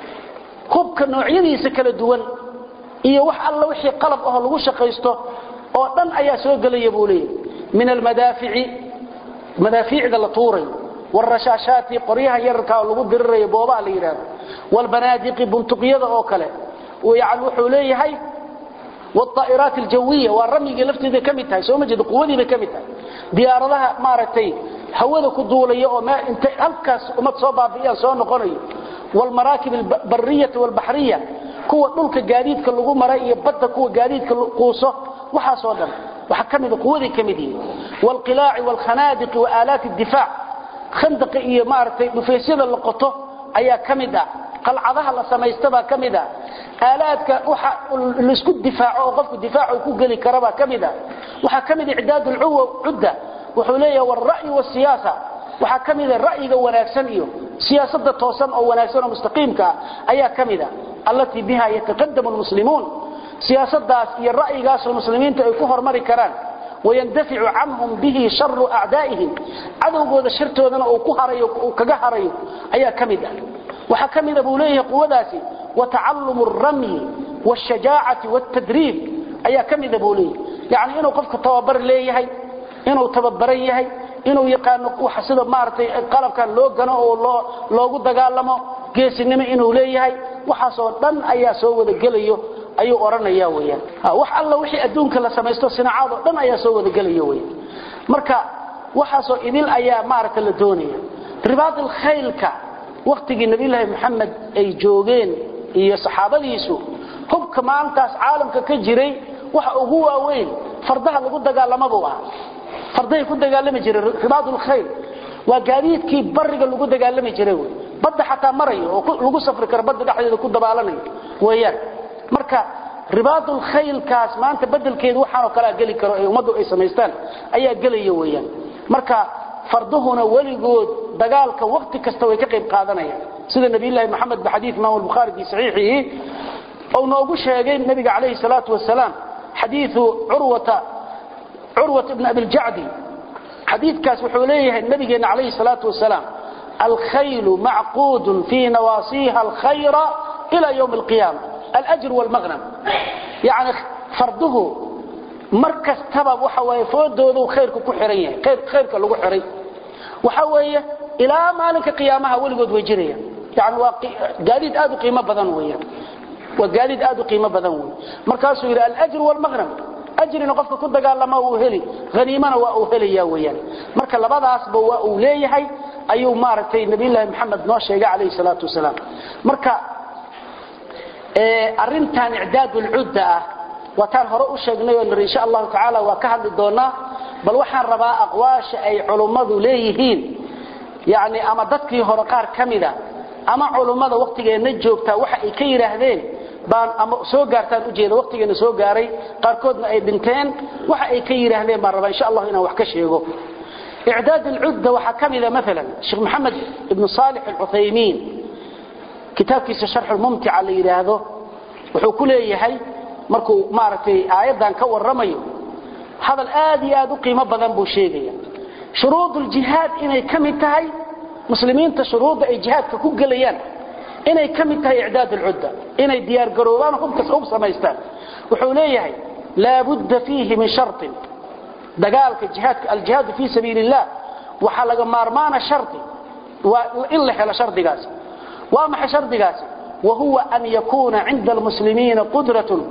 hubka noocyadiisa kala duwan iyo wax alla wixii qalab ahoo lagu shaqaysto oo dhan ayaa soo gelaya buu leeyahay min almadaafici madaafiicda la tuurayo wاrashaashaati qoryaha yararka oo lagu dirirayo boobaa la yidhaahdo wاlbanaadiqi buntuqyada oo kale yani wuxuu leeyahay wاطaa'iraat aljawiya waa ramyigii lafteeda ka mid tahay soo ma jeeda quwadiibay ka mid tahay diyaaradaha maaragtay hawada ku duulaya oo intay halkaas ummad soo baabi'iyaan soo noqonayo wاlmaraakib albariyati wاlbaxriya kuwa dhulka gaadiidka lagu maray iyo badda kuwa gaadiidka quuso waxaasoo dhan waxa ka mida quwaday ka mid yihiin wاlqilaaci wاlkhanaadiqi waaalaati اdifaac khandaqa iyo maaragtay dhufaysyada la qoto ayaa ka mid ah qalcadaha la samaystabaa ka mid ah aalaadka waxa laisku difaaco oo qofku difaac uu ku geli karabaa ka mid ah waxaa ka mid icdaad ulcudda wuxuu leeyahay waalra'yi waasiyaasa waxaa ka mida ra'yiga wanaagsan iyo siyaasada toosan oo wanaagsan oo mustaqiimka ah ayaa ka mid ah allatii biha yataqadamu lmuslimuun siyaasadaas iyo ra'yigaasoo muslimiintu ay ku hormari karaan wayandaficu canhum bihi sharu acdaa'ihim cadowgooda shartoodana uu ku harayo uu kaga harayo ayaa ka mid ah waxaa ka mida buu leeyahay quwadaasi watacalumu alramyi waashajaacati waaltadriib ayaa ka mida buu leeyahay yacni inuu qofku tababar leeyahay inuu tababaran yahay inuu yaqaano waxa sida maaragtay qalabkan loo gano oo loo loogu dagaalamo geesinimo inuu leeyahay waxaasoo dhan ayaa soo wada gelayo ayuu odhanaya weyaan wax alla wixii adduunka la samaysto sinacaad oo dhan ayaa soo wada gelaya weyaan marka waxaasoo idil ayaa maaragta la doonaya ribaad alkhaylka waktigii nabiyulaahi maxamed ay joogeen iyo saxaabadiisu hubka maantaas caalamka ka jiray waxa ugu waaweyn fardaha lagu dagaalamabuu ah fardahay ku dagaalami jireen ribaadulkhayl waa gaadiidkii bariga lagu dagaalami jiray wy badda xataa marayo oo lagu safri karo badda dhexdeeda ku dabaalanayo weeyaan marka ribaadulkhaylkaas maanta bedelkeedu waxaanoo kalea geli karo ee ummaddu ay samaystaan ayaa gelaya weeyaan marka farduhuna weligood dagaalka wakti kasta way ka qayb qaadanayaan sida nabiyulaahi maxamed ba xadiid imaam albukhaari fii saxiixihi ou noogu sheegay nabiga calayhi salaatu wasalaam xadiiu curwata curwat ibn abiljacdi xadiidkaas wuxuu leeyahay nabigeenna calayhi salaatu wasalaam alkhaylu macquudun fii nawaasiiha alkhayra ila ywmi alqiyaama alajr wlmaqnam yani farduhu mar kastaba waxa waaye foodoodu khayrku ku xiran yahay khayrka lagu xiray waxa weeye ilaa maalinka qiyaamaha weligood way jirayaan yani waa gaadiid aad u qiimo badan weeyaan waa gaadiid aad u qiimo badan wey markaasuu yidhi alajr wlmaqnam ajrina qofka ku dagaalama uu heli haniimana waa uu helaya weeyaan marka labadaasba waa uu leeyahay ayuu maaragtay nabiyullaahi maxamed noo sheegay calayhi salaatu wasalaam marka arintan icdaad ulcudda ah waataan hore u sheegnay oo niri insha allahu tacaala waa ka hadli doonaa bal waxaan rabaa aqwaasha ay culummadu leeyihiin yani ama dadkii hore qaar ka mida ama culummada waktigeenna joogtaa waxa ay ka yidhaahdeen baan ama soo gaartaan ujeeda waktigeena soo gaaray qaarkoodna ay dhinteen waxa ay ka yidhaahdeen baan rabaa insha allahu inaan wax ka sheego icdaad alcudda waxaa ka mida maalan sheekh maxamed ibnu saalix alcuthaymiin kitaabkiisa sharxulmumtica la yidhaahdo wuxuu ku leeyahay markuu maaragtay aayaddan ka warramayo hadal aad iyo aad u qiimo badan buu sheegaya shuruuduljihaad inay ka mid tahay muslimiinta shuruudda ay jihaadka ku gelayaan inay ka mid tahay icdaad alcudda inay diyaargaroobaan hubkas hub samaystaan wuxuu leeyahay laabudda fiihi min sharin dagaalka jihaadka aljihaadu fii sabiili illah waxaa laga maarmaana shardi waa in la helo shardigaas waa maxay shardigaasi wahuwa an yakuuna cinda almuslimiina qudratun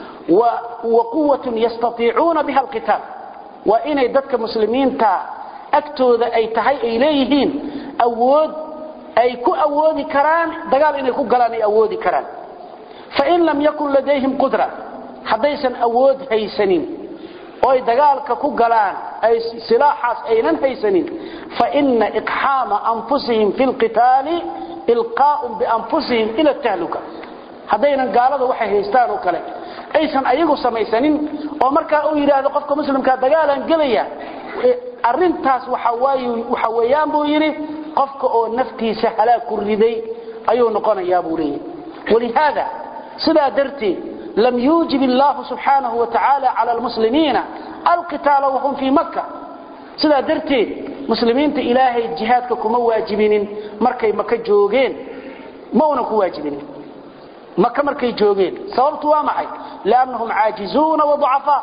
وقوة يستطيعون بها القتال وإن يددك مسلمين تا أكتوذ أي تهي إليهين أود أي كو أودي كران دقال إن يكو قلاني أودي كران فإن لم يكن لديهم قدرة حديثا أود هيسنين oy dagaalka ku galaan ay silaaxaas aynan haysanin fa inna iqhama anfusihim fil qital ilqa'um bi anfusihim ila tahluka hadaynan gaalada waxay haystaan oo kale aysan ayagu samaysanin oo marka uu yiraahdo qofka muslimka dagaalan galaya arintaas waxa waayo waxa weeyaan buu yiri qofka oo naftiisa halaag ku riday ayuu noqonayaa buu leeyahay ولهذا سدا درتي لم يوجب الله سبحانه وتعالى على المسلمين القتال وهم في مكة سدا درتي مسلمين إلهي جهادك كما واجبين مركي مكة جوغين ما هناك واجبين مكة مركي جوغين سببت وامعي لأنهم عاجزون وضعفاء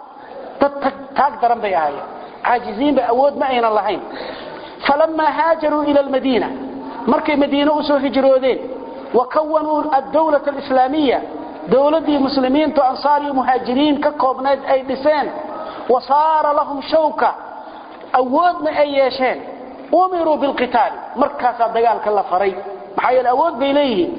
تقدر بيهاي عاجزين بأود ما أين اللهين فلما هاجروا إلى المدينة مركي مدينة أسوه هجرودين وكونوا الدولة الإسلامية دولة مسلمين وأنصار مهاجرين كقوبنات أي بسان وصار لهم شوكة أودنا أي يشان أمروا بالقتال مركز الدقال كلا فري محايا الأود بإليه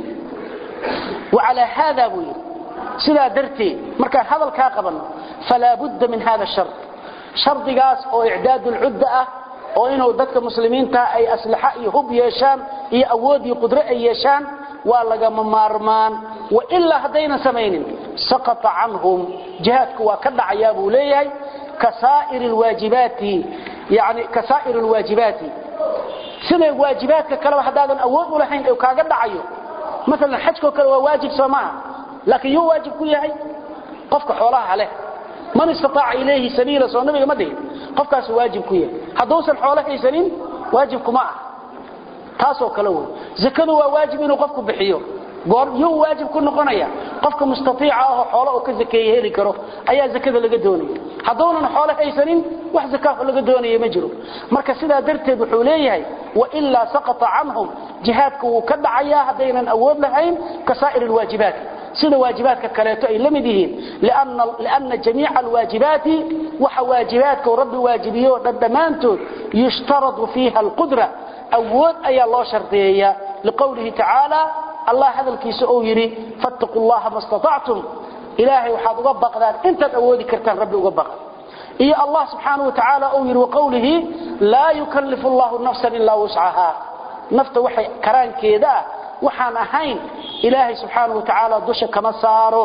وعلى هذا بوي سلا درتي مركز هذا الكاقبا فلا بد من هذا الشرط شرط قاس أو إعداد العدة oo inuu dadka muslimiinta ay aslaxa iyo hub yeeshaan iyo awood iyo qudro ay yeeshaan waa laga maarmaan wa illa hadayna samaynin saqata anhum jihadku waa ka dhacaya buu leeyahay kasaa'ir alwaajibati yani kasaa'ir alwaajibati sida waajibaadka kale hadaadan awood u lahayn oo kaaga dhacayo مثلا xajko kale waa waajib soomaa laakiin yuu waajib ku yahay qofka xoolaha leh man istaaca ilayhi sabiila soo nabiga ma dhihin qofkaas waajib ku yahay haduusan xoolo haysanin waajib kuma ah taasoo kale wey zakadu waa waajib inuu qofku bixiyo goor yuu waajib ku noqonaya qofka mustatiica ah oo xoolo uu ka zakeeye heli karo ayaa zakada laga doonaya haduunan xoolo haysanin wax zakaa laga doonaya ma jiro marka sidaa darteed wuxuu leeyahay wa illa saqata anhum jihadku wuu ka dhacayaa hadaynan awood lahayn kasaa'ir alwaajibaat sida waajibaadka kaleeto ay lamid yihiin lianna lianna jamiica alwaajibaati waxa waajibaadka rabbi waajibiyo dhamaantood yushtaradu fiha alqudra awood ayaa loo shardiyeeyaa liqowlihi tacaala allah hadalkiisa uu yidhi fattaquu llaha ma statactum ilaahay waxaad uga baqdaan intaad awoodi kartaan rabbi uga baqa iyo allah subxaanahu wa tacaala uu yidhi waqowlihi laa yukallifu allahu nafsan ilaa wuscahaa nafta waxay karaankeeda ah waxaan ahayn ilaahay subxaanahu wa tacaala dusha kama saaro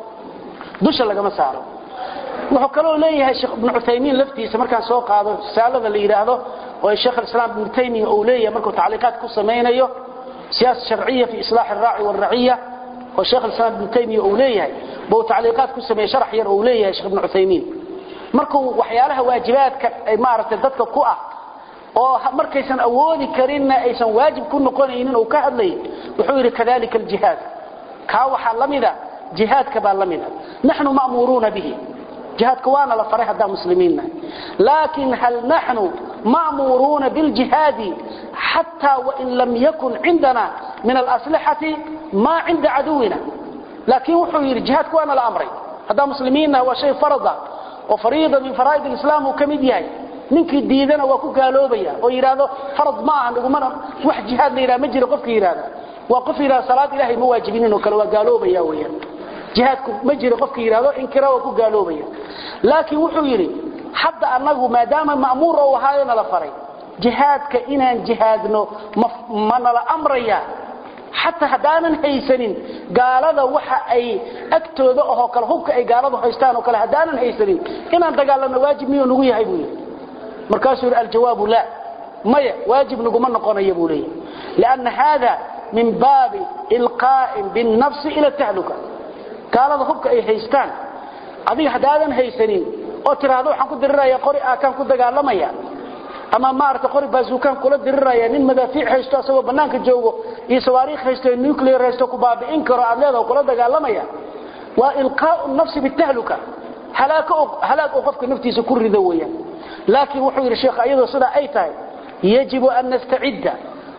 dusha lagama saaro wuxuu kaloo leeyahay sheekh ibn Uthaymeen laftiisa markaan soo qaado risaalada la yiraahdo oo sheekh islaam ibn Taymiyyah uu leeyahay markuu tacliiqaad ku sameeyo siyaasad sharciya fi islah ar-ra'i wal-ra'iyya oo sheekh islaam ibn Taymiyyah uu leeyahay buu tacliiqaad ku sameeyay sharax yar uu leeyahay sheekh ibn Uthaymeen markuu waxyaalaha waajibaadka ay maaragtay dadka ku ah oo markaysan awoodi karinna aysan waajib ku noqonaynin uu ka hadlay wuxuu yiri kadalika al-jihad ka waxa lamida jihadka baa lamida nahnu ma'muruna bihi جهادك وانا لفريح دا مسلمين لكن هل نحن مأمورون بالجهاد حتى وإن لم يكن عندنا من الأسلحة ما عند عدونا لكن وحوير جهادك وانا الأمرين هذا مسلمين هو شيء فرضا وفريضة من فرائض الإسلام وكمدياي ninkii diidana waa ku gaaloobaya oo yiraahdo farad ma aha dhugumana wax jihaad leeyahay ma jiro qofkii yiraahdo waa qof yiraahdo salaad ilaahay ma waajibinin oo kale waa gaaloobaya weeyaan jihaadku ma jiro qofkii yiraahdo inkira waa ku gaaloobaya laakiin wuxuu yiri hadda anagu maadaama ma'muur oo wahaayna la faray jihaadka inaan jihaadno mana la amraya حتى hadaanan haysanin gaalada waxa ay agtooda oo kala hubka ay gaaladu haystaan oo kala hadaanan haysanin inaan dagaalano waajib miyo nagu yahay buu markaasuu aljawaab la maya waajib nagu ma noqonayo buu leeyahay لأن هذا من باب إلقاء بالنفس إلى التهلكة gaalada hubka ay haystaan adiga hadaadan haysanin oo tiraahdo waxaan ku diriraya qori aakan ku dagaalamaya ama maarta qori bazuukan kula diriraya nin madaafiic haysto asagoo banaanka joogo iyo sawaariikh haysto nuclear haysto ku baabi'in karo adleeda kula dagaalamaya waa ilqaa'u nafsi bitahluka halaaka halaak oo qofka naftiisa ku rido weeyaan laakiin wuxuu yiri sheekh ayadoo sida ay tahay yajibu an nasta'idda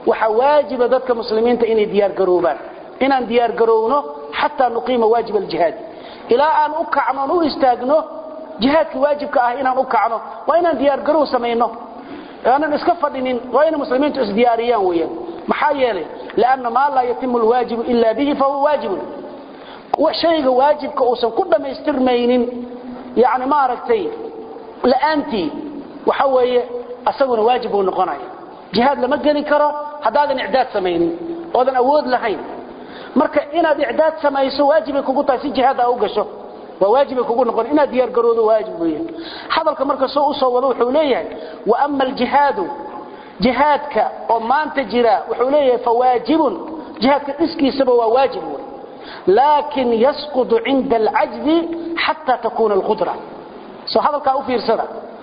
waxa waajiba dadka muslimiinta inay diyaar garoobaan inaan diyaar garowno xataa nuqiima waajib aljihaad ilaa aan u kacno u istaagno jihaadka waajibka ah inaan u kacno waa inaan diyaar garow samayno aanan iska fadhinin waa inay muslimiintu isdiyaariyaan weeyaan maxaa yeelay laanna maa laa yatimu alwaajibu ila bihi fahuwa waajibun shayga waajibka uusan ku dhammaystirmaynin yani maaragtay la'aantii waxa weeye asaguna waajib uu noqonaya jihaad lama gelin karo haddaadan icdaad samaynin oodan awood lahayn marka inaad icdaad samayso waajibay kugu tahay si jihaad aa u gasho waa waajibay kugu noqon inaad diyaar garoodo waajib weeye hadalka marka soo u soo wado wuxuu leeyahay wa ama aljihaadu jihaadka oo maanta jira wuxuu leeyahay fawaajibun jihaadka dhiskiisaba waa waajib wey laakin yasqudu cinda alcajzi xataa takuuna alqudra soo hadalkaa u fiirsada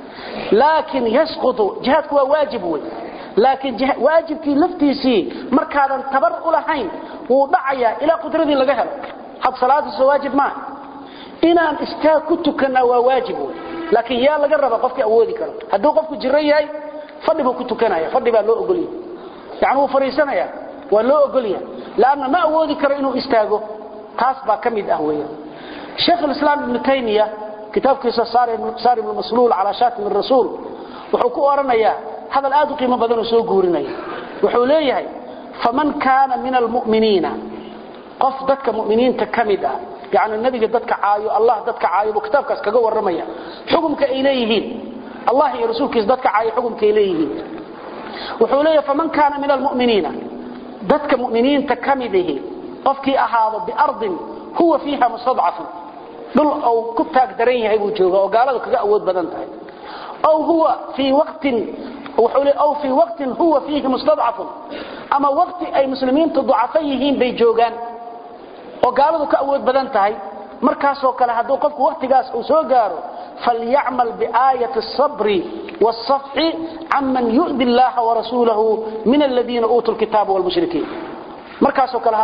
laakin yasqudu jihaadku waa waajib wey laakiin waajibkii laftiisii markaadan tabar u lahayn wuu dhacayaa ilaa qudradii laga helo had salaadiisa waajib maaha inaan istaag ku tukannaa waa waajib wey laakiin yaa laga raba qofkii awoodi karo hadduu qofku jiro yahay fadhi buu ku tukanaya fadhi baa loo ogolyahay yani wuu fadhiisanaya waa loo ogolyahay laanna ma awoodi karo inuu istaago taas baa ka mid ah weeyaan sheekh alislaam ibnu taymiya kitaabkiisa saarim almasluul calaa shaatim arasuul wuxuu ku oranayaa hadal aad u qiimo badan oo soo guurinaya wuxuu leeyahay faman kaana min almu'miniina qof dadka mu'miniinta ka mid ah yani nabiga dadka caayo allah dadka caayo buu kitaabkaas kaga warramaya xukumka ay leeyihiin allah iyo rasuulkiisa dadka caayo xukumka ay leeyihiin wuxuu leeyahay faman kaana min almu'miniina dadka mu'miniinta ka mid ihi qofkii ahaado biardin huwa fiiha mustadcafun dhul uu ku taag daran yahay buu jooga oo gaaladu kaga awood badan tahay aw huwa fii waqtin wuxuu leeyahay aw fii waqtin huwa fiihi mustadcafun ama waqti ay muslimiintu ducafa yihiin bay joogaan oo gaaladu ka awood badan tahay markaasoo kale hadduu qofku waqtigaas uu soo gaaro falyacmal biaayati asabri wاsafxi canman yu'di allaha warasuulahu min aladiina uutuu lkitaaba wlmushrikiin markaasoo kale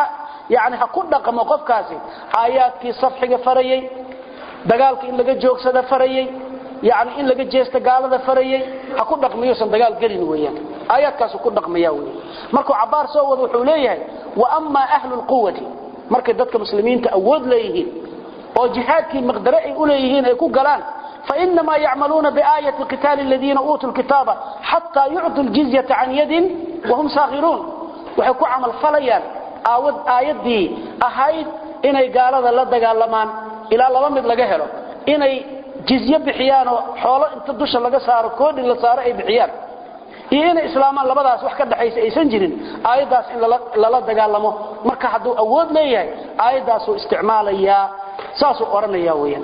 yani ha ku dhaqmo qofkaasi aayaadkii safxiga farayey dagaalka in laga joogsada farayey yani in laga jeesta gaalada farayey ha ku dhaqmayuusan dagaal gelin weeyaan aayaadkaasu ku dhaqmaya wey markuu cabaar soo wado wuxuu leeyahay wa amaa ahlu lquwati markay dadka muslimiinta awood leeyihiin oo jihaadkii maqdare ay u leeyihiin ay ku galaan fainamaa yacmaluuna biaayati qitaali aladiina uutuu lkitaaba xataa yuctuu ljizyata can yadin wahum saakhiruun waxay ku camal falayaan aayaddii ahayd inay gaalada la dagaalamaan ilaa laba mid laga helo inay jizye bixiyaanoo xoolo inta dusha laga saaro koodhi la saaro ay bixiyaan iyo inay islaamaan labadaas wax ka dhaxaysa aysan jirin aayaddaas in lala dagaalamo marka hadduu awood leeyahay aayaddaasuu isticmaalayaa saasuu odhanaya weyaan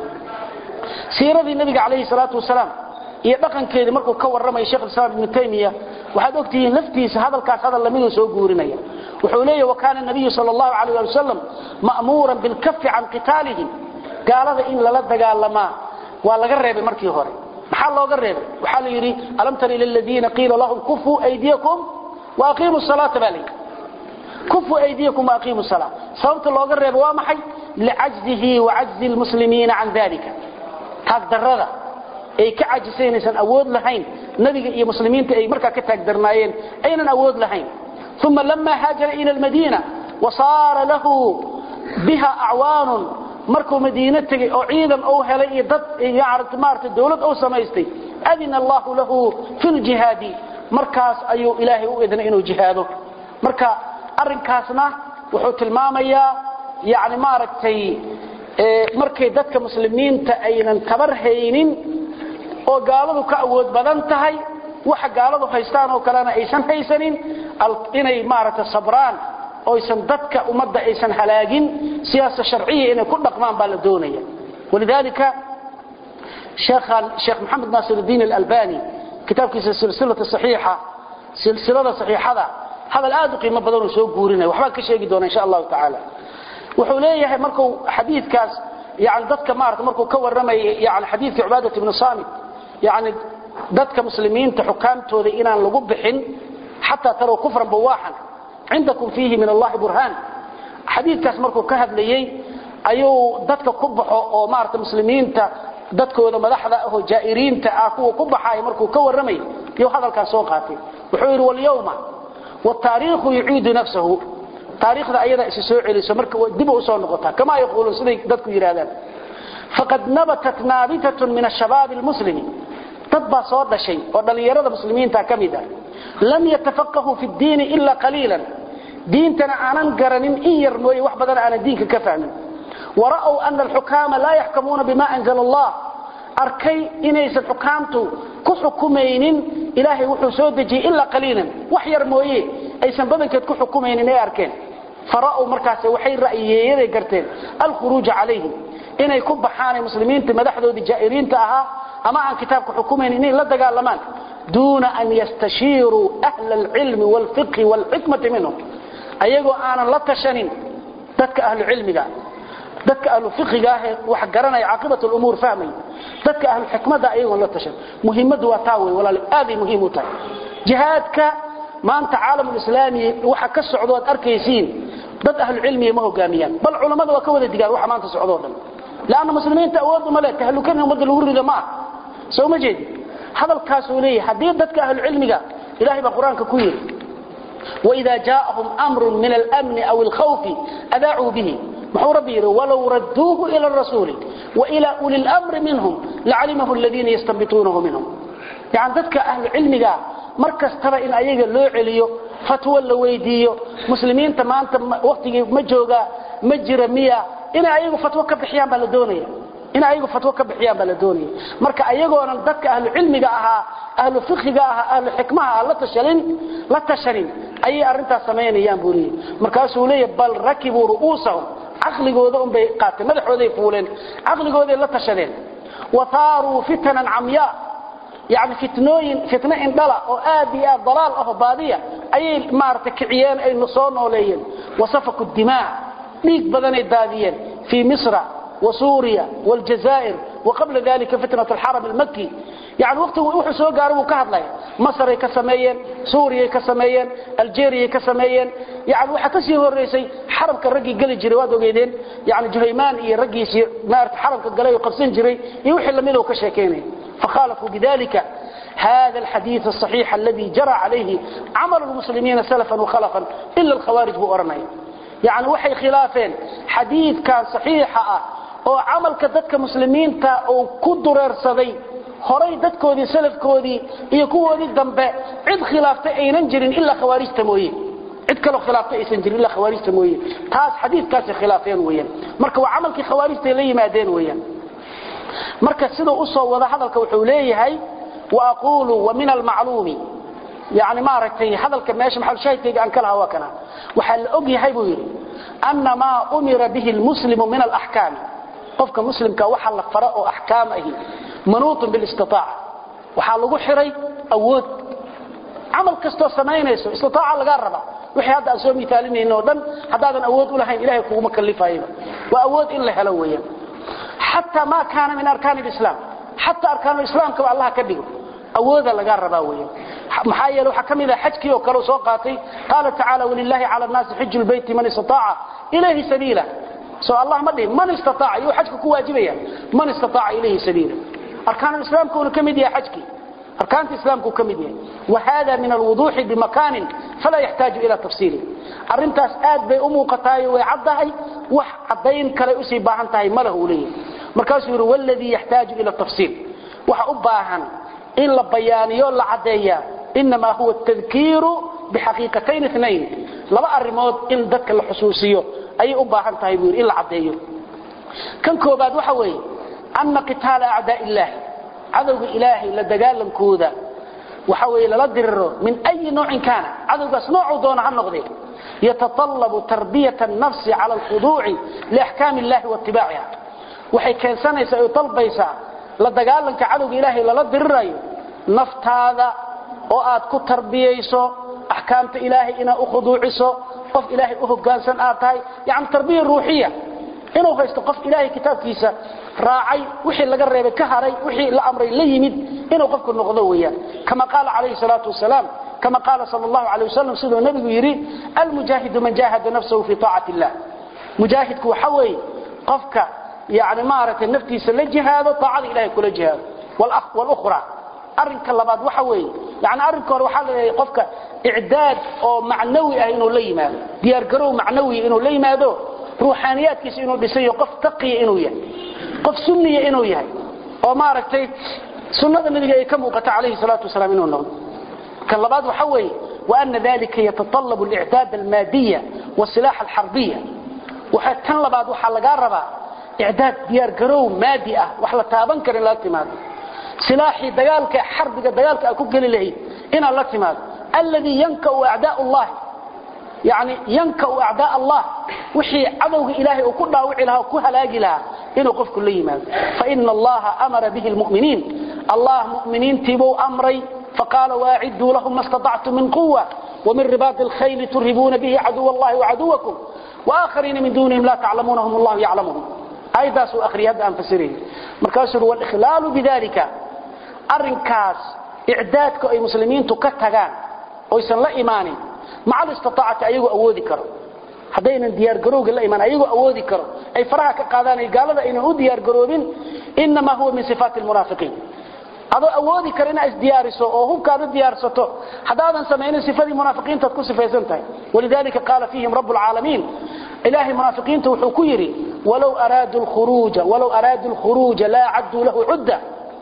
siiradii nabiga calayhi salaatu wasalaam iyo dhaqankeedii markuu ka warramaya shekh islaam ibnu taymiya waxaad ogtihiin laftiisa hadalkaas hadal lamiduu soo guurinaya wuxuu leeyahy wakaana nabiyu sal allahu alayh ali wasalam ma'muuran bilkafi can qitaalihim gaalada in lala dagaalamaa waa laga reebay markii hore maxaa looga reebay waxaa la yidhi alam tar ila ladiina qiila lahum kufuu aydiyakum waaqiimu salaata baa layidhi kufuu aydiyakum waaqiimu salaa sababta looga reebay waa maxay licajzihi wacajzi lmuslimiina can dalika taagdarrada ay ka cajisaynaysan awood lahayn nabiga iyo muslimiinta ay markaa ka taagdarnaayeen aynan awood lahayn uma lama haajara ila almadiina wasaara lahu biha acwaanun markuu madiine tegey oo ciidan uu helay iyo dad maarata dawlad uu samaystay adina allahu lahu fi ljihaadi markaas ayuu ilaahay u idnay inuu jihaado marka arrinkaasna wuxuu tilmaamayaa yani maaragtay markay dadka muslimiinta aynan tabar haynin oo gaaladu ka awood badan tahay waxa gaaladu haystaan oo kalena aysan haysanin inay maaragta sabraan oysan dadka ummadda aysan halaagin siyaasa sharciya inay ku dhaqmaan baa la doonaya walidaalika sheekh maxamed naasir الdiin اlalbani kitaabkiisa silsilata saxiixa silsilada saxiixada hadal aad u qiimo badan uu soo guurinaya waxbaan ka sheegi doona insha allahu tacaala wuxuu leeyahay markuu xadiidkaas yani dadka maarata markuu ka warramayay yani xadiidkii cubaadat ibnu samit yani dadka muslimiinta xukaamtooda inaan lagu bixin xataa tarow kufran bawaaxan cindakum fiihi min allahi burhaan xadiidkaas markuu ka hadlayey ayuu dadka ku baxo oo maarata muslimiinta dadkooda madaxda ahoo jaa'iriinta ah kuwa ku baxaaya markuu ka warramay yuu hadalkaas soo qaatay wuxuu yidhi walyawma wataariikhu yuciidu nafsahu taariikhda ayada isi soo celiso marka dib u soo noqotaa kama yaquuluun siday dadku yidhaahdaan faqad nabatat naabitatun min ashabaabi almuslimi dad baa soo dhashay oo dhallinyarada muslimiinta ka mid ah lam yatafaqahuu fi ddiini ila qaliilan diintana aanan garanin in yar mooye wax badan aanan diinka ka fahmin wara'w ana alxukaama laa yaxkamuuna bima anzala allah arkay inaysan xukaamtu ku xukumaynin ilaahay wuxuu soo dejiyey ilaa qaliilan wax yar mooye aysan badankeed ku xukumaynin ay arkeen fara'w markaas waxay ra'yiyeeyaday garteen alkhuruuja calayhim inay ku baxaan muslimiinta madaxdoodii jaa'iriinta ahaa ama aan kitaabka xukumaynin inay la dagaalamaan duuna an yastashiiruu ahla alcilmi waalfiqhi waalxikmati minhum ayagoo aanan la tashanin dadka ahlu cilmiga dadka ahlu fiqiga ah wax garanaya caaqibat umuur fahmay dadka ahlu xikmada ayagoon la tashan muhiimadu waa taa wey walaal aaday muhiim u tahay jihaadka maanta caalamulislaami waxa ka socdo aad arkaysiin dad ahlu cilmiga ma hogaamiyaan bal culammada waa ka wada digaan waxa maanta socdo dhan laanna muslimiinta awood uma leh tahlukan ummadda lagu rido ma ah soo ma jeedi hadalkaasuu leeyahay haddii dadka ahlu cilmiga ilahay baa qur-aanka ku yidhi وإذا جاءهم أمر من الأمن أو الخوف أذاعوا به محو ربي ولو ردوه إلى الرسول وإلى أولي الأمر منهم لعلمه الذين يستنبطونه منهم يعني ذاتك أهل علمك مركز ترى إن أيها اللو عليو فتوى اللويديو مسلمين تمانت وقت مجوغا مجر مية إن أيها فتوى كبحيان بلدونية in ayagu fatwo ka bixiyaan baa la doonaya marka ayagoonan dadka ahlu cilmiga ahaa ahlu fiqiga ahaa ahlu xikmaha la tashanin la tashanin ayay arintaas samaynayaan buu leeyahay markaasuu leeyahay bal rakibuu ru'uusahum caqligooda un bay qaateen madaxooday fuuleen caqligooday la tashadeen wathaaruu fitanan camyaa yani fitnooyin fitno indhala oo aad iyo aad dalaal ah oo baadiya ayay maaragtay kiciyeen ay soo nooleeyeen wasafaku dimaa dhiig badanay daadiyeen fii misra وسوريا والجزائر وقبل ذلك فتنة الحرم المكي يعني وقت وحو سو غارو كهدلاي مصر كسميين سوريا كسميين الجيريا كسميين يعني waxa ka sii horeysay xarabka ragii gali jiray waad ogeedeen yani juhaymaan iyo ragiisi maarta xarabka galay qabsan jiray iyo wixii lamid oo ka sheekeynay فخالفوا بذلك هذا الحديث الصحيح الذي جرى عليه عمل المسلمين سلفا وخلفا إلا الخوارج بأرنين يعني وحي خلافين حديث كان صحيحة oo camalka dadka muslimiinta uu ku dureersaday horay dadkoodii salafkoodii iyo kuwoodii dambe cid khilaaftay aynan jirin ilaa khawaarijta mooye cid kaloo khilaaftay aysan jirin ilaa khawaarijta mooye taas xadiidkaasi khilaafeen weeyaan marka waa camalkii khawaarijta ay la yimaadeen weeyaan marka siduu u soo wada hadalka wuxuu leeyahay wa aquulu wa min almacluumi yani maaragtay hadalka meesha maxal shaahidkayga aan ka lahaa waa kana waxaa la og yahay buu yidhi ana maa umira bihi almuslimu min alaxkaami qofka muslimka waxa la fara oo ahkaam ahi manuutun bil istitaa'a waxa lagu xiray awood amal kasto sameynayso istitaa'a laga raba wixii hadda soo mitaalinayno dhan hadaadan awood u lahayn ilaahay kuuma kalifaayba waa awood in la helo weeyaan hatta ma kaana min arkaan alislam hatta arkaan alislam ka allah ka dhigo awooda laga raba weeyaan maxaa yeelay waxa kamid ah xajkii oo kale soo qaatay qaala ta'ala walillahi ala an-nas hajjul bayti man istitaa'a ilayhi sabila سو الله ما دي من استطاع يو حجك كو واجبيا من استطاع اليه سبيلا اركان الاسلام كون كميديا حجك اركان الاسلام كو كميديا وهذا من الوضوح بمكان فلا يحتاج الى تفصيل arrintaas aad bay u muuqataay way caddahay wax cadayn kale u sii baahan tahay malahu leeyahay markaas uu walladii yaxtaaju ila tafsiil waxa u baahan in la bayaaniyo la cadeeya inma huwa at-tadhkiru bihaqiqatayn ithnayn laba arimood in dadka la xusuusiyo ay u baahan tahay buu in la cadeeyo kan koobaad waxa weeye anna qitaala a'daa illah adawga ilaahi la dagaalankooda waxa weeye la diriro min ay noocin kana adawgaas noocu doona ha noqdee يتطلب تربية النفس على الخضوع لأحكام الله واتباعها وحي كان سنة يطلبيسا لدقالنك عدو إلهي للدرر نفت هذا وآد كتربييسو أحكامة إلهي إنا أخضوعيسو قف إلهي أهقانسان آتاي يعني تربية روحية inuu haysto qof ilaahay kitaabkiisa raacay wixii laga reebay ka haray wixii la amray la yimid inuu qofku noqdo weeyaan kama qaala calayhi salaatu wasalaam كما قال صلى الله عليه وسلم سيده النبي يري المجاهد من جاهد نفسه في طاعة الله مجاهد كو حوي قفك يعني مارة النفتي سلجهاد طاعة إلهي كل جهاد والأخ والأخرى أرنك اللباد وحوي يعني أرنك وحال قفك icdaad oo macnawi ah inuu la yimaado diyaargarow macnawi inuu la yimaado ruuxaaniyaadkiisa inuu dhisayo qof taqiya inuu yahay qof sunniya inuu yahay oo maaragtay sunnada nabiga ay ka muuqata calayhi salaatu wasalaam inuu noqdo kan labaad waxa weeye وأن ذلك يتطلب الإعداد المادية والسلاح الحربية وحتى لبعض وحلقا ربا إعداد ديار قرو مادي أه وحلا تابن كر لا تماد سلاحي دقالك حربك دقالك أكو قلي له إن لا تماد الذي ينكأ أعداء الله يعني ينكأ أعداء الله وحي عدوك إلهي وكلها وحي لها وكلها لاقي لها إنه قف كل يماد فإن الله أمر به المؤمنين الله مؤمنين تبو أمري فقال واعدوا لهم ما استطعتم من قوة ومن رباط الخيل ترهبون به عدو الله وعدوكم وآخرين من دونهم لا تعلمونهم الله يعلمهم أيضا سوء أخري هذا أنفسرين مركاسر والإخلال بذلك أرنكاس إعدادك أي مسلمين تكتغان ويسن لا إيماني مع الاستطاعة أيضا أودي كرو haddaynan diyaar garowga la iman ayagoo awoodi karo ay faraha ka qaadaan ay gaalada aynan u diyaar garoobin innamaa huwa min sifaati almunaafiqiin adoo awoodi kara inaad isdiyaariso oo hubkaada diyaarsato haddaadan samaynin sifadii munaafiqiintaad ku sifaysan tahay walidalika qaala fiihim rabu lcaalamiin ilaahay munaafiqiinta wuxuu ku yidhi walow araaduu lkhuruuja walow araaduu lkhuruuja laa cadduu lahu cudda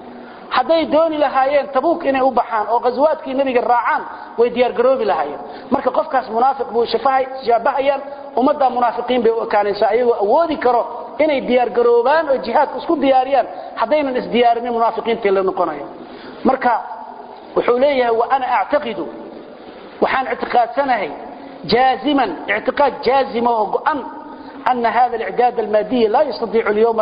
hadday dooni lahaayeen tabuuk inay u baxaan oo qaswaadkii nabiga raacaan way diyaargaroobi lahaayeen marka qofkaas munaafiq buu shaabahayaan ummaddaa munaafiqiin bay u ekaanaysaa ayagoo awoodi karo inay diyaargaroobaan oo jihaadka isku diyaariyaan haddaynan isdiyaarinin munaafiqiintii la noqonaya marka wuxuu leeyahay wa ana actaqidu waxaan ictiqaadsanahay jaaziman ictiqaad jaazima oo go-an أن هذا الإعداد المادي لا يستطيع اليوم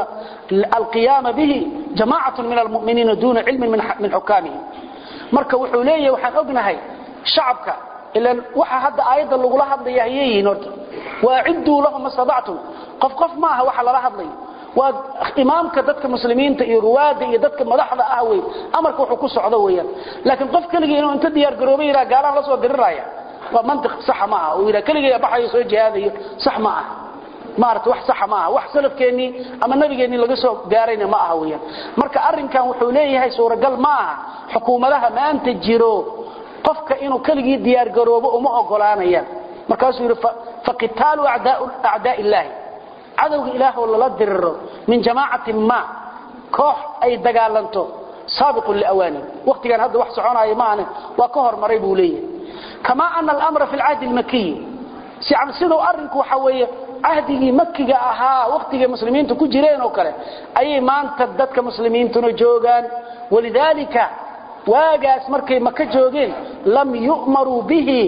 القيام به جماعة من المؤمنين دون علم من حكامه marka wuxuu leeyahay waxaan ognahay shacabka ilan waxa hadda aayada lagu la hadlaya ayay horta waaciddu lahum masadactum qof qof ma aha waxa lala hadlay waa imaamka dadka muslimiinta iyo ruwaada iyo dadka madaxda ah way amarka wuxuu ku socdo weeyaan laakiin qof kaliya inuu inta diyaar garoobay ila gaalaha la soo diriraya waa mantiq sax ma aha oo ila kaliya baxayo soo jihaadayo sax ma aha maarta wax sax ma aha wax salafkeeni ama nabigeeni laga soo gaarayna ma aha weeyaan marka arinkan wuxuu leeyahay suuragal ma aha xukuumadaha maanta jiro qofka inuu kaligii diyaar garoobo uma ogolaanayaan markaasuu yidhi faqitaalu acdaa illaahi cadowga ilaah oo lala diriro min jamaacatin ma koox ay dagaalanto saabiqun liawaani waqtigan hadda wax soconaya maahane waa ka hormaray buu leeyahay kamaa ana alamra fi lcahdi lmakiyi siduu arinku waxa weeye cahdigii makiga ahaa waqtigay muslimiintu ku jireen oo kale ayay maanta dadka muslimiintuna joogaan walidaalika waagaas markay maka joogeen lam yu'maruu bihi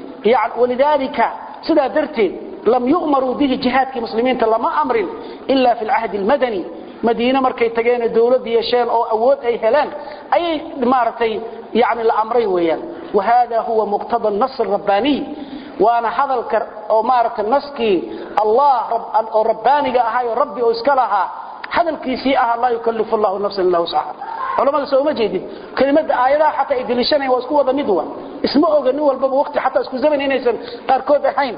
walidaalika sidaa darteed lam yu'maruu bihi jihaadkii muslimiinta lama amrin ila fi lcahdi almadani madiine markay tageen dowlad yeesheen oo awood ay heleen ayay maaragtay yani la amray weeyaan wahada huwa muqtada nas rabbaaniy waana hadalka oo maaragtay naskii allah oo rabbaaniga ahaa oo rabbi oo iska lahaa hadalkiisii ahaa laa yukallifu allahu nafsan illa wuscaha culamada soo ma jeedin kelimada aayadaha xataa ay deliishanayan waa isku wada mid wa isma oga nin walbaba waqti xataa isku zaman inaysan qaarkood ahayn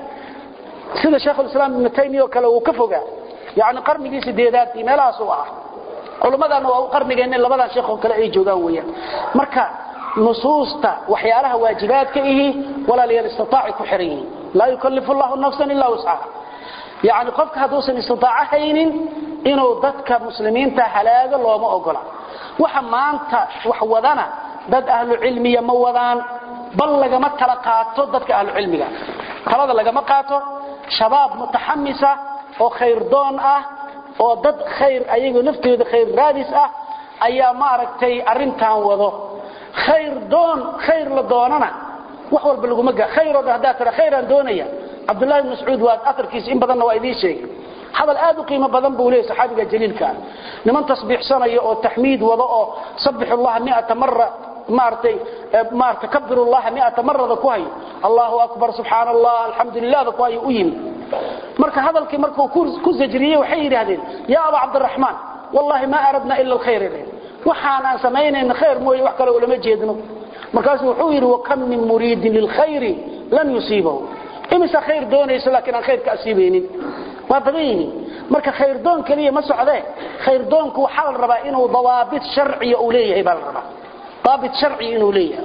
sida sheekhulislaam ibnu taymiya oo kale uu ka fogaa yani qarnigii sideedaad iyo meelahaas uu ahaa culammadana waa qarnigeenna labadan sheekoo kale ay joogaan weeyaan marka nusuusta waxyaalaha waajibaadka ihi walaalayaal istiaaci ku xiran yihiin laa yukallifu llahu nafsan ilaa wuscaha yani qofka hadduusan istitaaco haynin inuu dadka muslimiinta halaago looma ogola waxa maanta wax wadana dad ahlu cilmiya ma wadaan bal lagama tala qaato dadka ahlu cilmiga talada lagama qaato shabaab mutaxamisa oo khayrdoon ah oo dad khayr ayagoo naftooda khayr raadis ah ayaa maaragtay arintan wado khayr doon khayr la doonana wax walba laguma gaa khayr oo hadaa tira khayraan doonaya cabdullahi ibn mascuud waa atarkiisa in badanna waa idiin sheegay hadal aad u qiimo badan buu leeyahay saxaabiga jaliilka ah niman tasbiixsanaya oo taxmiid wado oo sabbixu allaha mi'ata marra maartay maartay kabbiru allaha mi'ata marrada ku hayo allahu akbar subxaana allah alxamdulilah ku hayo u yimi marka hadalkii markuu ku zajriyey waxay yidhaahdeen yaa aba cabdiraxmaan wallahi ma aradna ila alkhayr waxaan aan samaynayna khayr mooye wax kale ulama jeedno markaasuu wuxuu yidhi wakam min muriidin lilkhayri lan yusiibahu imisa khayr doonayso laakiin aan khayr ka asiibaynin waa badan yihiin marka khayrdoon keliya ma socdee khayrdoonku waxaa la rabaa inuu dawaabit sharciya uu leeyahay baa la rabaa daabit sharci inuu leeyahay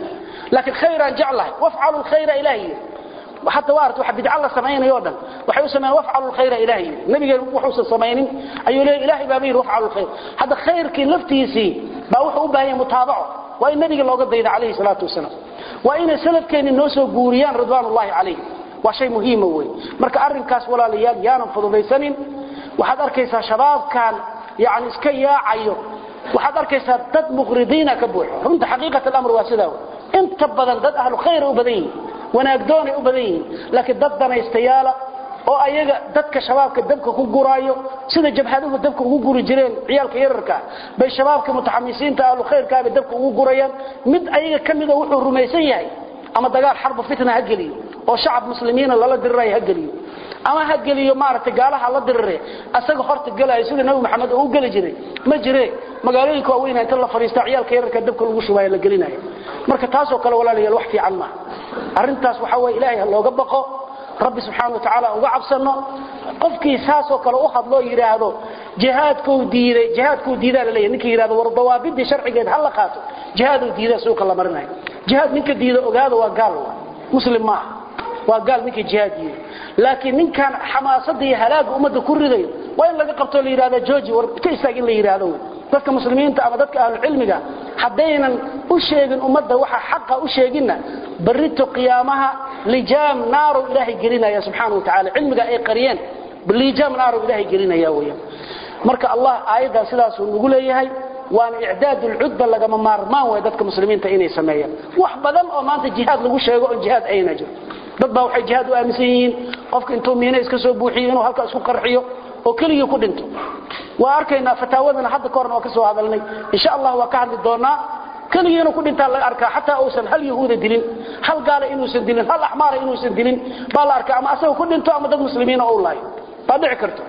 laakiin khayraan jeclahay wafcalu lkhayra ilaahi حتى وارت واحد بدع الله سمعين يودا وحي سمعين وافعلوا الخير إلهي النبي وحوس سمعين أيو لي إلهي بابير وافعلوا الخير هذا خير كي لفتيسي باوحوا بهي متابعه وإن النبي الله قد عليه الصلاة والسلام وإن سلف كان الناس قوريان رضوان الله عليه وشيء مهم هو مركا أرن كاس ولا ليال يانا فضليسانين وحد أركيسا شباب كان يعني اسكيا عيو وحد أركيسا دد مغردين كبوح رمت حقيقة الأمر واسده انت بدن دد أهل خير وبدين wanaagdoonay u badan yihiin laakiin dad danaystayaala oo ayaga dadka shabaabka dabka ku guraayo sida jabhaduhu dabka ugu guri jireen ciyaalka yararka bay shabaabka mutaxamisiinta ahlu khayrka bay dabka ugu gurayaan mid ayaga kamida wuxuu rumaysan yahay ama dagaal xarb fitna ha geliyo oo shacab muslimiina lala diriray ha geliyo ama ha geliyo maaragtay gaalaha la dirire asaga horta galay sida nabi maxamed uu gali jiray ma jire magaalooyinka waaweyn inta la fariista ciyaalka yararka dabka lagu shubayo la gelinayo marka taas oo kale walaalayaal wax fiican ma arintaas waxa way ilaahay looga baqo rabbi subhanahu wa ta'ala uga cabsano qofkii saas oo kale u hadlo yiraahdo jihaadku diiday jihaadku diidaa la leeyahay ninkii yiraahdo war dawaabidi sharcigeed hal la qaato jihaadu diidaa suuqa la marinayo jihaad ninka diido ogaado waa gaal muslim ma waa gaal ninkii jihaad diiday laakiin ninkan xamaasadda iyo halaaga ummadda ku ridayo waa in laga qabto la yiraahdo jooji war ka istaag in la yiraahdo dadka muslimiinta ama dadka ahlu cilmiga hadaynan u sheegin ummadda waxa xaqa u sheeginna barito qiyaamaha lijaam naaru ilaahi gelinaya subhanahu wa ta'ala cilmiga ay qariyeen lijaam naaru ilaahi gelinaya weeyo marka allah aayada sidaas uu ugu leeyahay waan i'daad al-udda laga maarmaan way dadka muslimiinta inay sameeyaan wax badan oo maanta jihad lagu sheego oo jihad ayna jiro dad baa waxay jihad u aaminsan yihiin qofka intuu miina iska soo buuxiyo inuu halka isku qarxiyo oo kaliya ku dhinto waa arkaynaa fataawadana hadda koorna waa ka soo hadalnay insha Allah waa ka hadli doonaa kaliya inuu ku dhintaa la arkaa xataa uusan hal yahuuda dilin hal gaala inuusan dilin hal axmaara inuusan dilin baa la arkaa ama asagoo ku dhinto ama dad muslimiina oo laayo baa dhici karto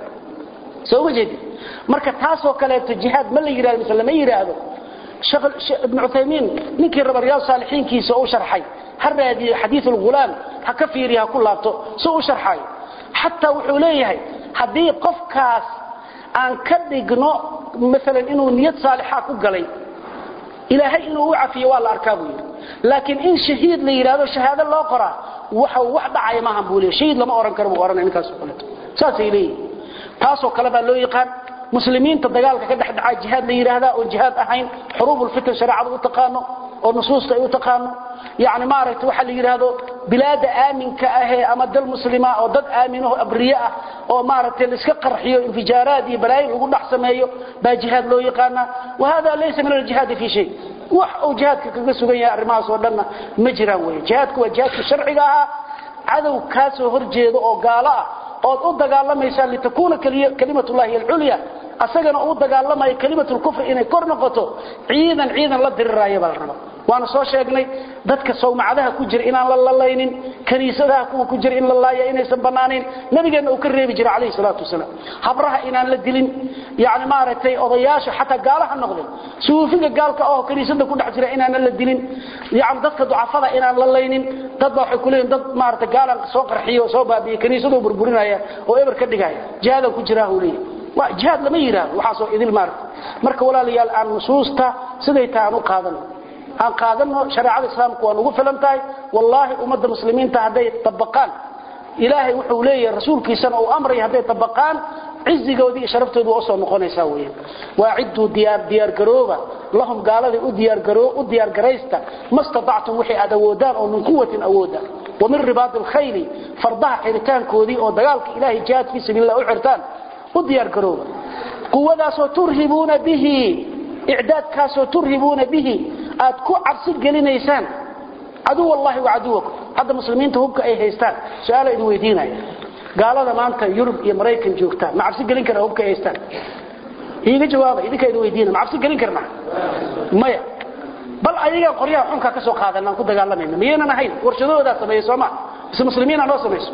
soo wajeedi marka taasoo kaleeto jihaad ma la yiraahdo mise lama yiraahdo shaqal ibn Uthaymeen ninkii raba riyaad saalixiinkiisa oo sharxay har raadiyo xadiis al-ghulam ha ka fiiriya ku laabto soo u sharxay hatta wuxuu leeyahay hadii qofkaas aan ka dhigno mesela inuu niyad saalixa ku galay ilaahay inuu u cafiyo waa la arkaa buu laakiin in shahiid la yiraahdo shahaado loo qoraa waxa wax dhacay ma hambuuliyo shahiid lama oran karo buu oranay ninkaas oo kale saasay leeyihiin taasoo kale baa loo yaqaan muslimiinta dagaalka ka dhex dhaca jihaad la yiraahdaa oo jihaad ahayn xuruubul fitn shariicadu u taqaano oo nusuusta ay u taqaano yaani maaragtay waxa la yiraahdo bilaada aaminka ah ama dal muslima oo dad aamino abriya ah oo maaragtay la iska qarxiyo infijaaraad iyo balaayo lagu dhax sameeyo baa jihaad loo yaqaana wahada laysa min al-jihad fi shay wax oo jihaadka kaga sugan yahay arrimahaas oo dhanna ma jiraan weey jihaadku waa jihaadka sharciga ah cadow ka soo horjeedo oo gaala ah oo u dagaalamaysa litakuna kalimatullahi al-ulya asagana uu dagaalamay kalimatul kufr inay kor noqoto ciidan ciidan la diriraayo bal rabo waana soo sheegnay dadka sawmacadaha ku jira inaan la lalaynin kaniisadaha kuwa ku jira in la laayo inaysan banaanin nabigeena uu ka reebi jiray calayhi salaatu wasalaam habraha inaan la dilin yaani maaragtay odayaasha xataa gaalaha noqday suufiga gaalka oo kaniisada ku dhex jira inaan la dilin yaani dadka ducafada inaan la laynin dad waxay ku leeyihiin dad maaragtay gaalan soo qarxiyo soo baabiyo kaniisadu burburinaya oo eber ka dhigaya jihada ku jira uu leeyahay waa jihaad lama yiraahdo waxa soo idil maar marka walaalayaal aan nusuusta siday taan u qaadano aan qaadano shariicada islaamku waa ugu filan tahay wallahi ummadda muslimiinta haday tabaqaan ilaahay wuxuu leeyahay rasuulkiisana uu amray haday tabaqaan cizigoodii sharaftoodu oo soo noqonaysa weeyaan waaciddu diyaar diyaar garooba lahum gaaladii u diyaar garoo u diyaar garaysta mastata'tum wixii aad awoodaan oo min quwwatin awooda ومن رباط الخيل فرضها حرتان كودي او دغالك الهي جهاد في سبيل الله u xirtaan u diyaar garooba quwadaasoo turhibuuna bihi icdaadkaasoo turhibuuna bihi aad ku cabsi gelinaysaan caduw allahi wa caduwakum hadda muslimiinta hubka ay haystaan su-aala idin weydiinaya gaalada maanta yurub iyo maraykan joogtaan ma cabsi gelin karna hubka ay haystaan iiga jawaaba idinka idin weydiina ma cabsi gelin karna maya bal ayaga qoryaha xunka ka soo qaadanaan ku dagaalamayna miyaynan ahayn warshadoodaa sameeya sooma mise muslimiina noo samayso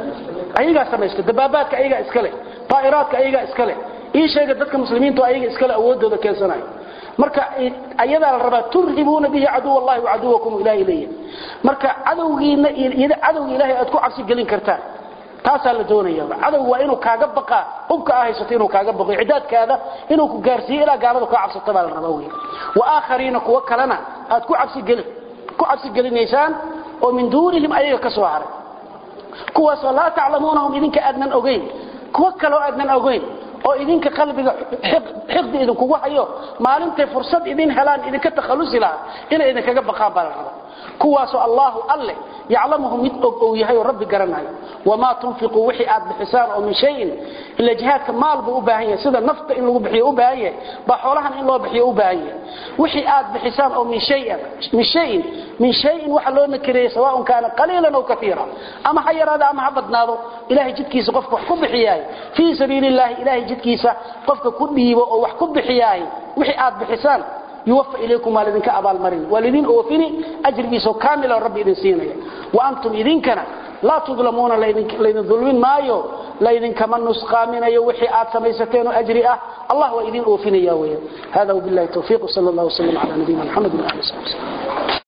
ayagaa samaysto dabaabaadka ayagaa iskale طائراتك ايغا اسكله ii sheega dadka muslimiintu ayaga iskale awoodooda keensanayo marka ayada la rabaa turhibuna bihi adu wallahi wa aduwakum ila ilayhi marka cadowgiina ida cadowga ilaahay aad ku cabsi gelin kartaan taasa la doonaya cadow waa inuu kaaga baqa hubka ah haysato inuu kaaga baqo cidaadkaada inuu ku gaarsiyo ila gaalada ku cabsato baa la rabaa weey wa aakhariina kuwa kalena aad ku cabsi gelin ku cabsi gelinaysaan oo min duunihim ayaga ka soo haray kuwaasoo laa taclamuunahum idinka aadnan ogeyn kuwo kaloo aadnan ogeyn oo idinka qalbiga xiqdi idinkugu hayo maalintay fursad idin helaan idinka takhalusi lahaa inay idinkaga baqaan baa la rabaa kuwaasoo allaahu alle yaclamuhu mid og ou yahay oo rabbi garanayo wamaa tunfiquu wixii aad bixisaan oo min shayin ila jihaadka maal buu u baahan yahay sida nafta in lagu bixiyo u baahan yahay baa xoolahan in loo bixiyo u baahan yahay wixii aad bixisaan oo min shayin min shayin min shayin waxa loo nakireeyay sawaaun kaana qaliilan aw katiira ama ha yaraado ama ha badnaado ilaahay jidkiisa qofka wax ku bixiyaay fii sabiilillahi ilaahay jidkiisa qofka ku dhiibo oo wax ku bixiyaay wixii aad bixisaan yuwafa ilaykum waa lidinka abaalmarin waa lidin oofini ajrigiisoo kaamila rabbi idin siinaya wa antum idinkana laa tudlamuuna laydin dulmin maayo laydinkama nusqaaminayo wixii aad samaysateen oo ajri ah allah waa idin oofinaya weya hada wabillahi tawfiiq sal allah wasalam cala nabiyina maxamed wa ali sahbi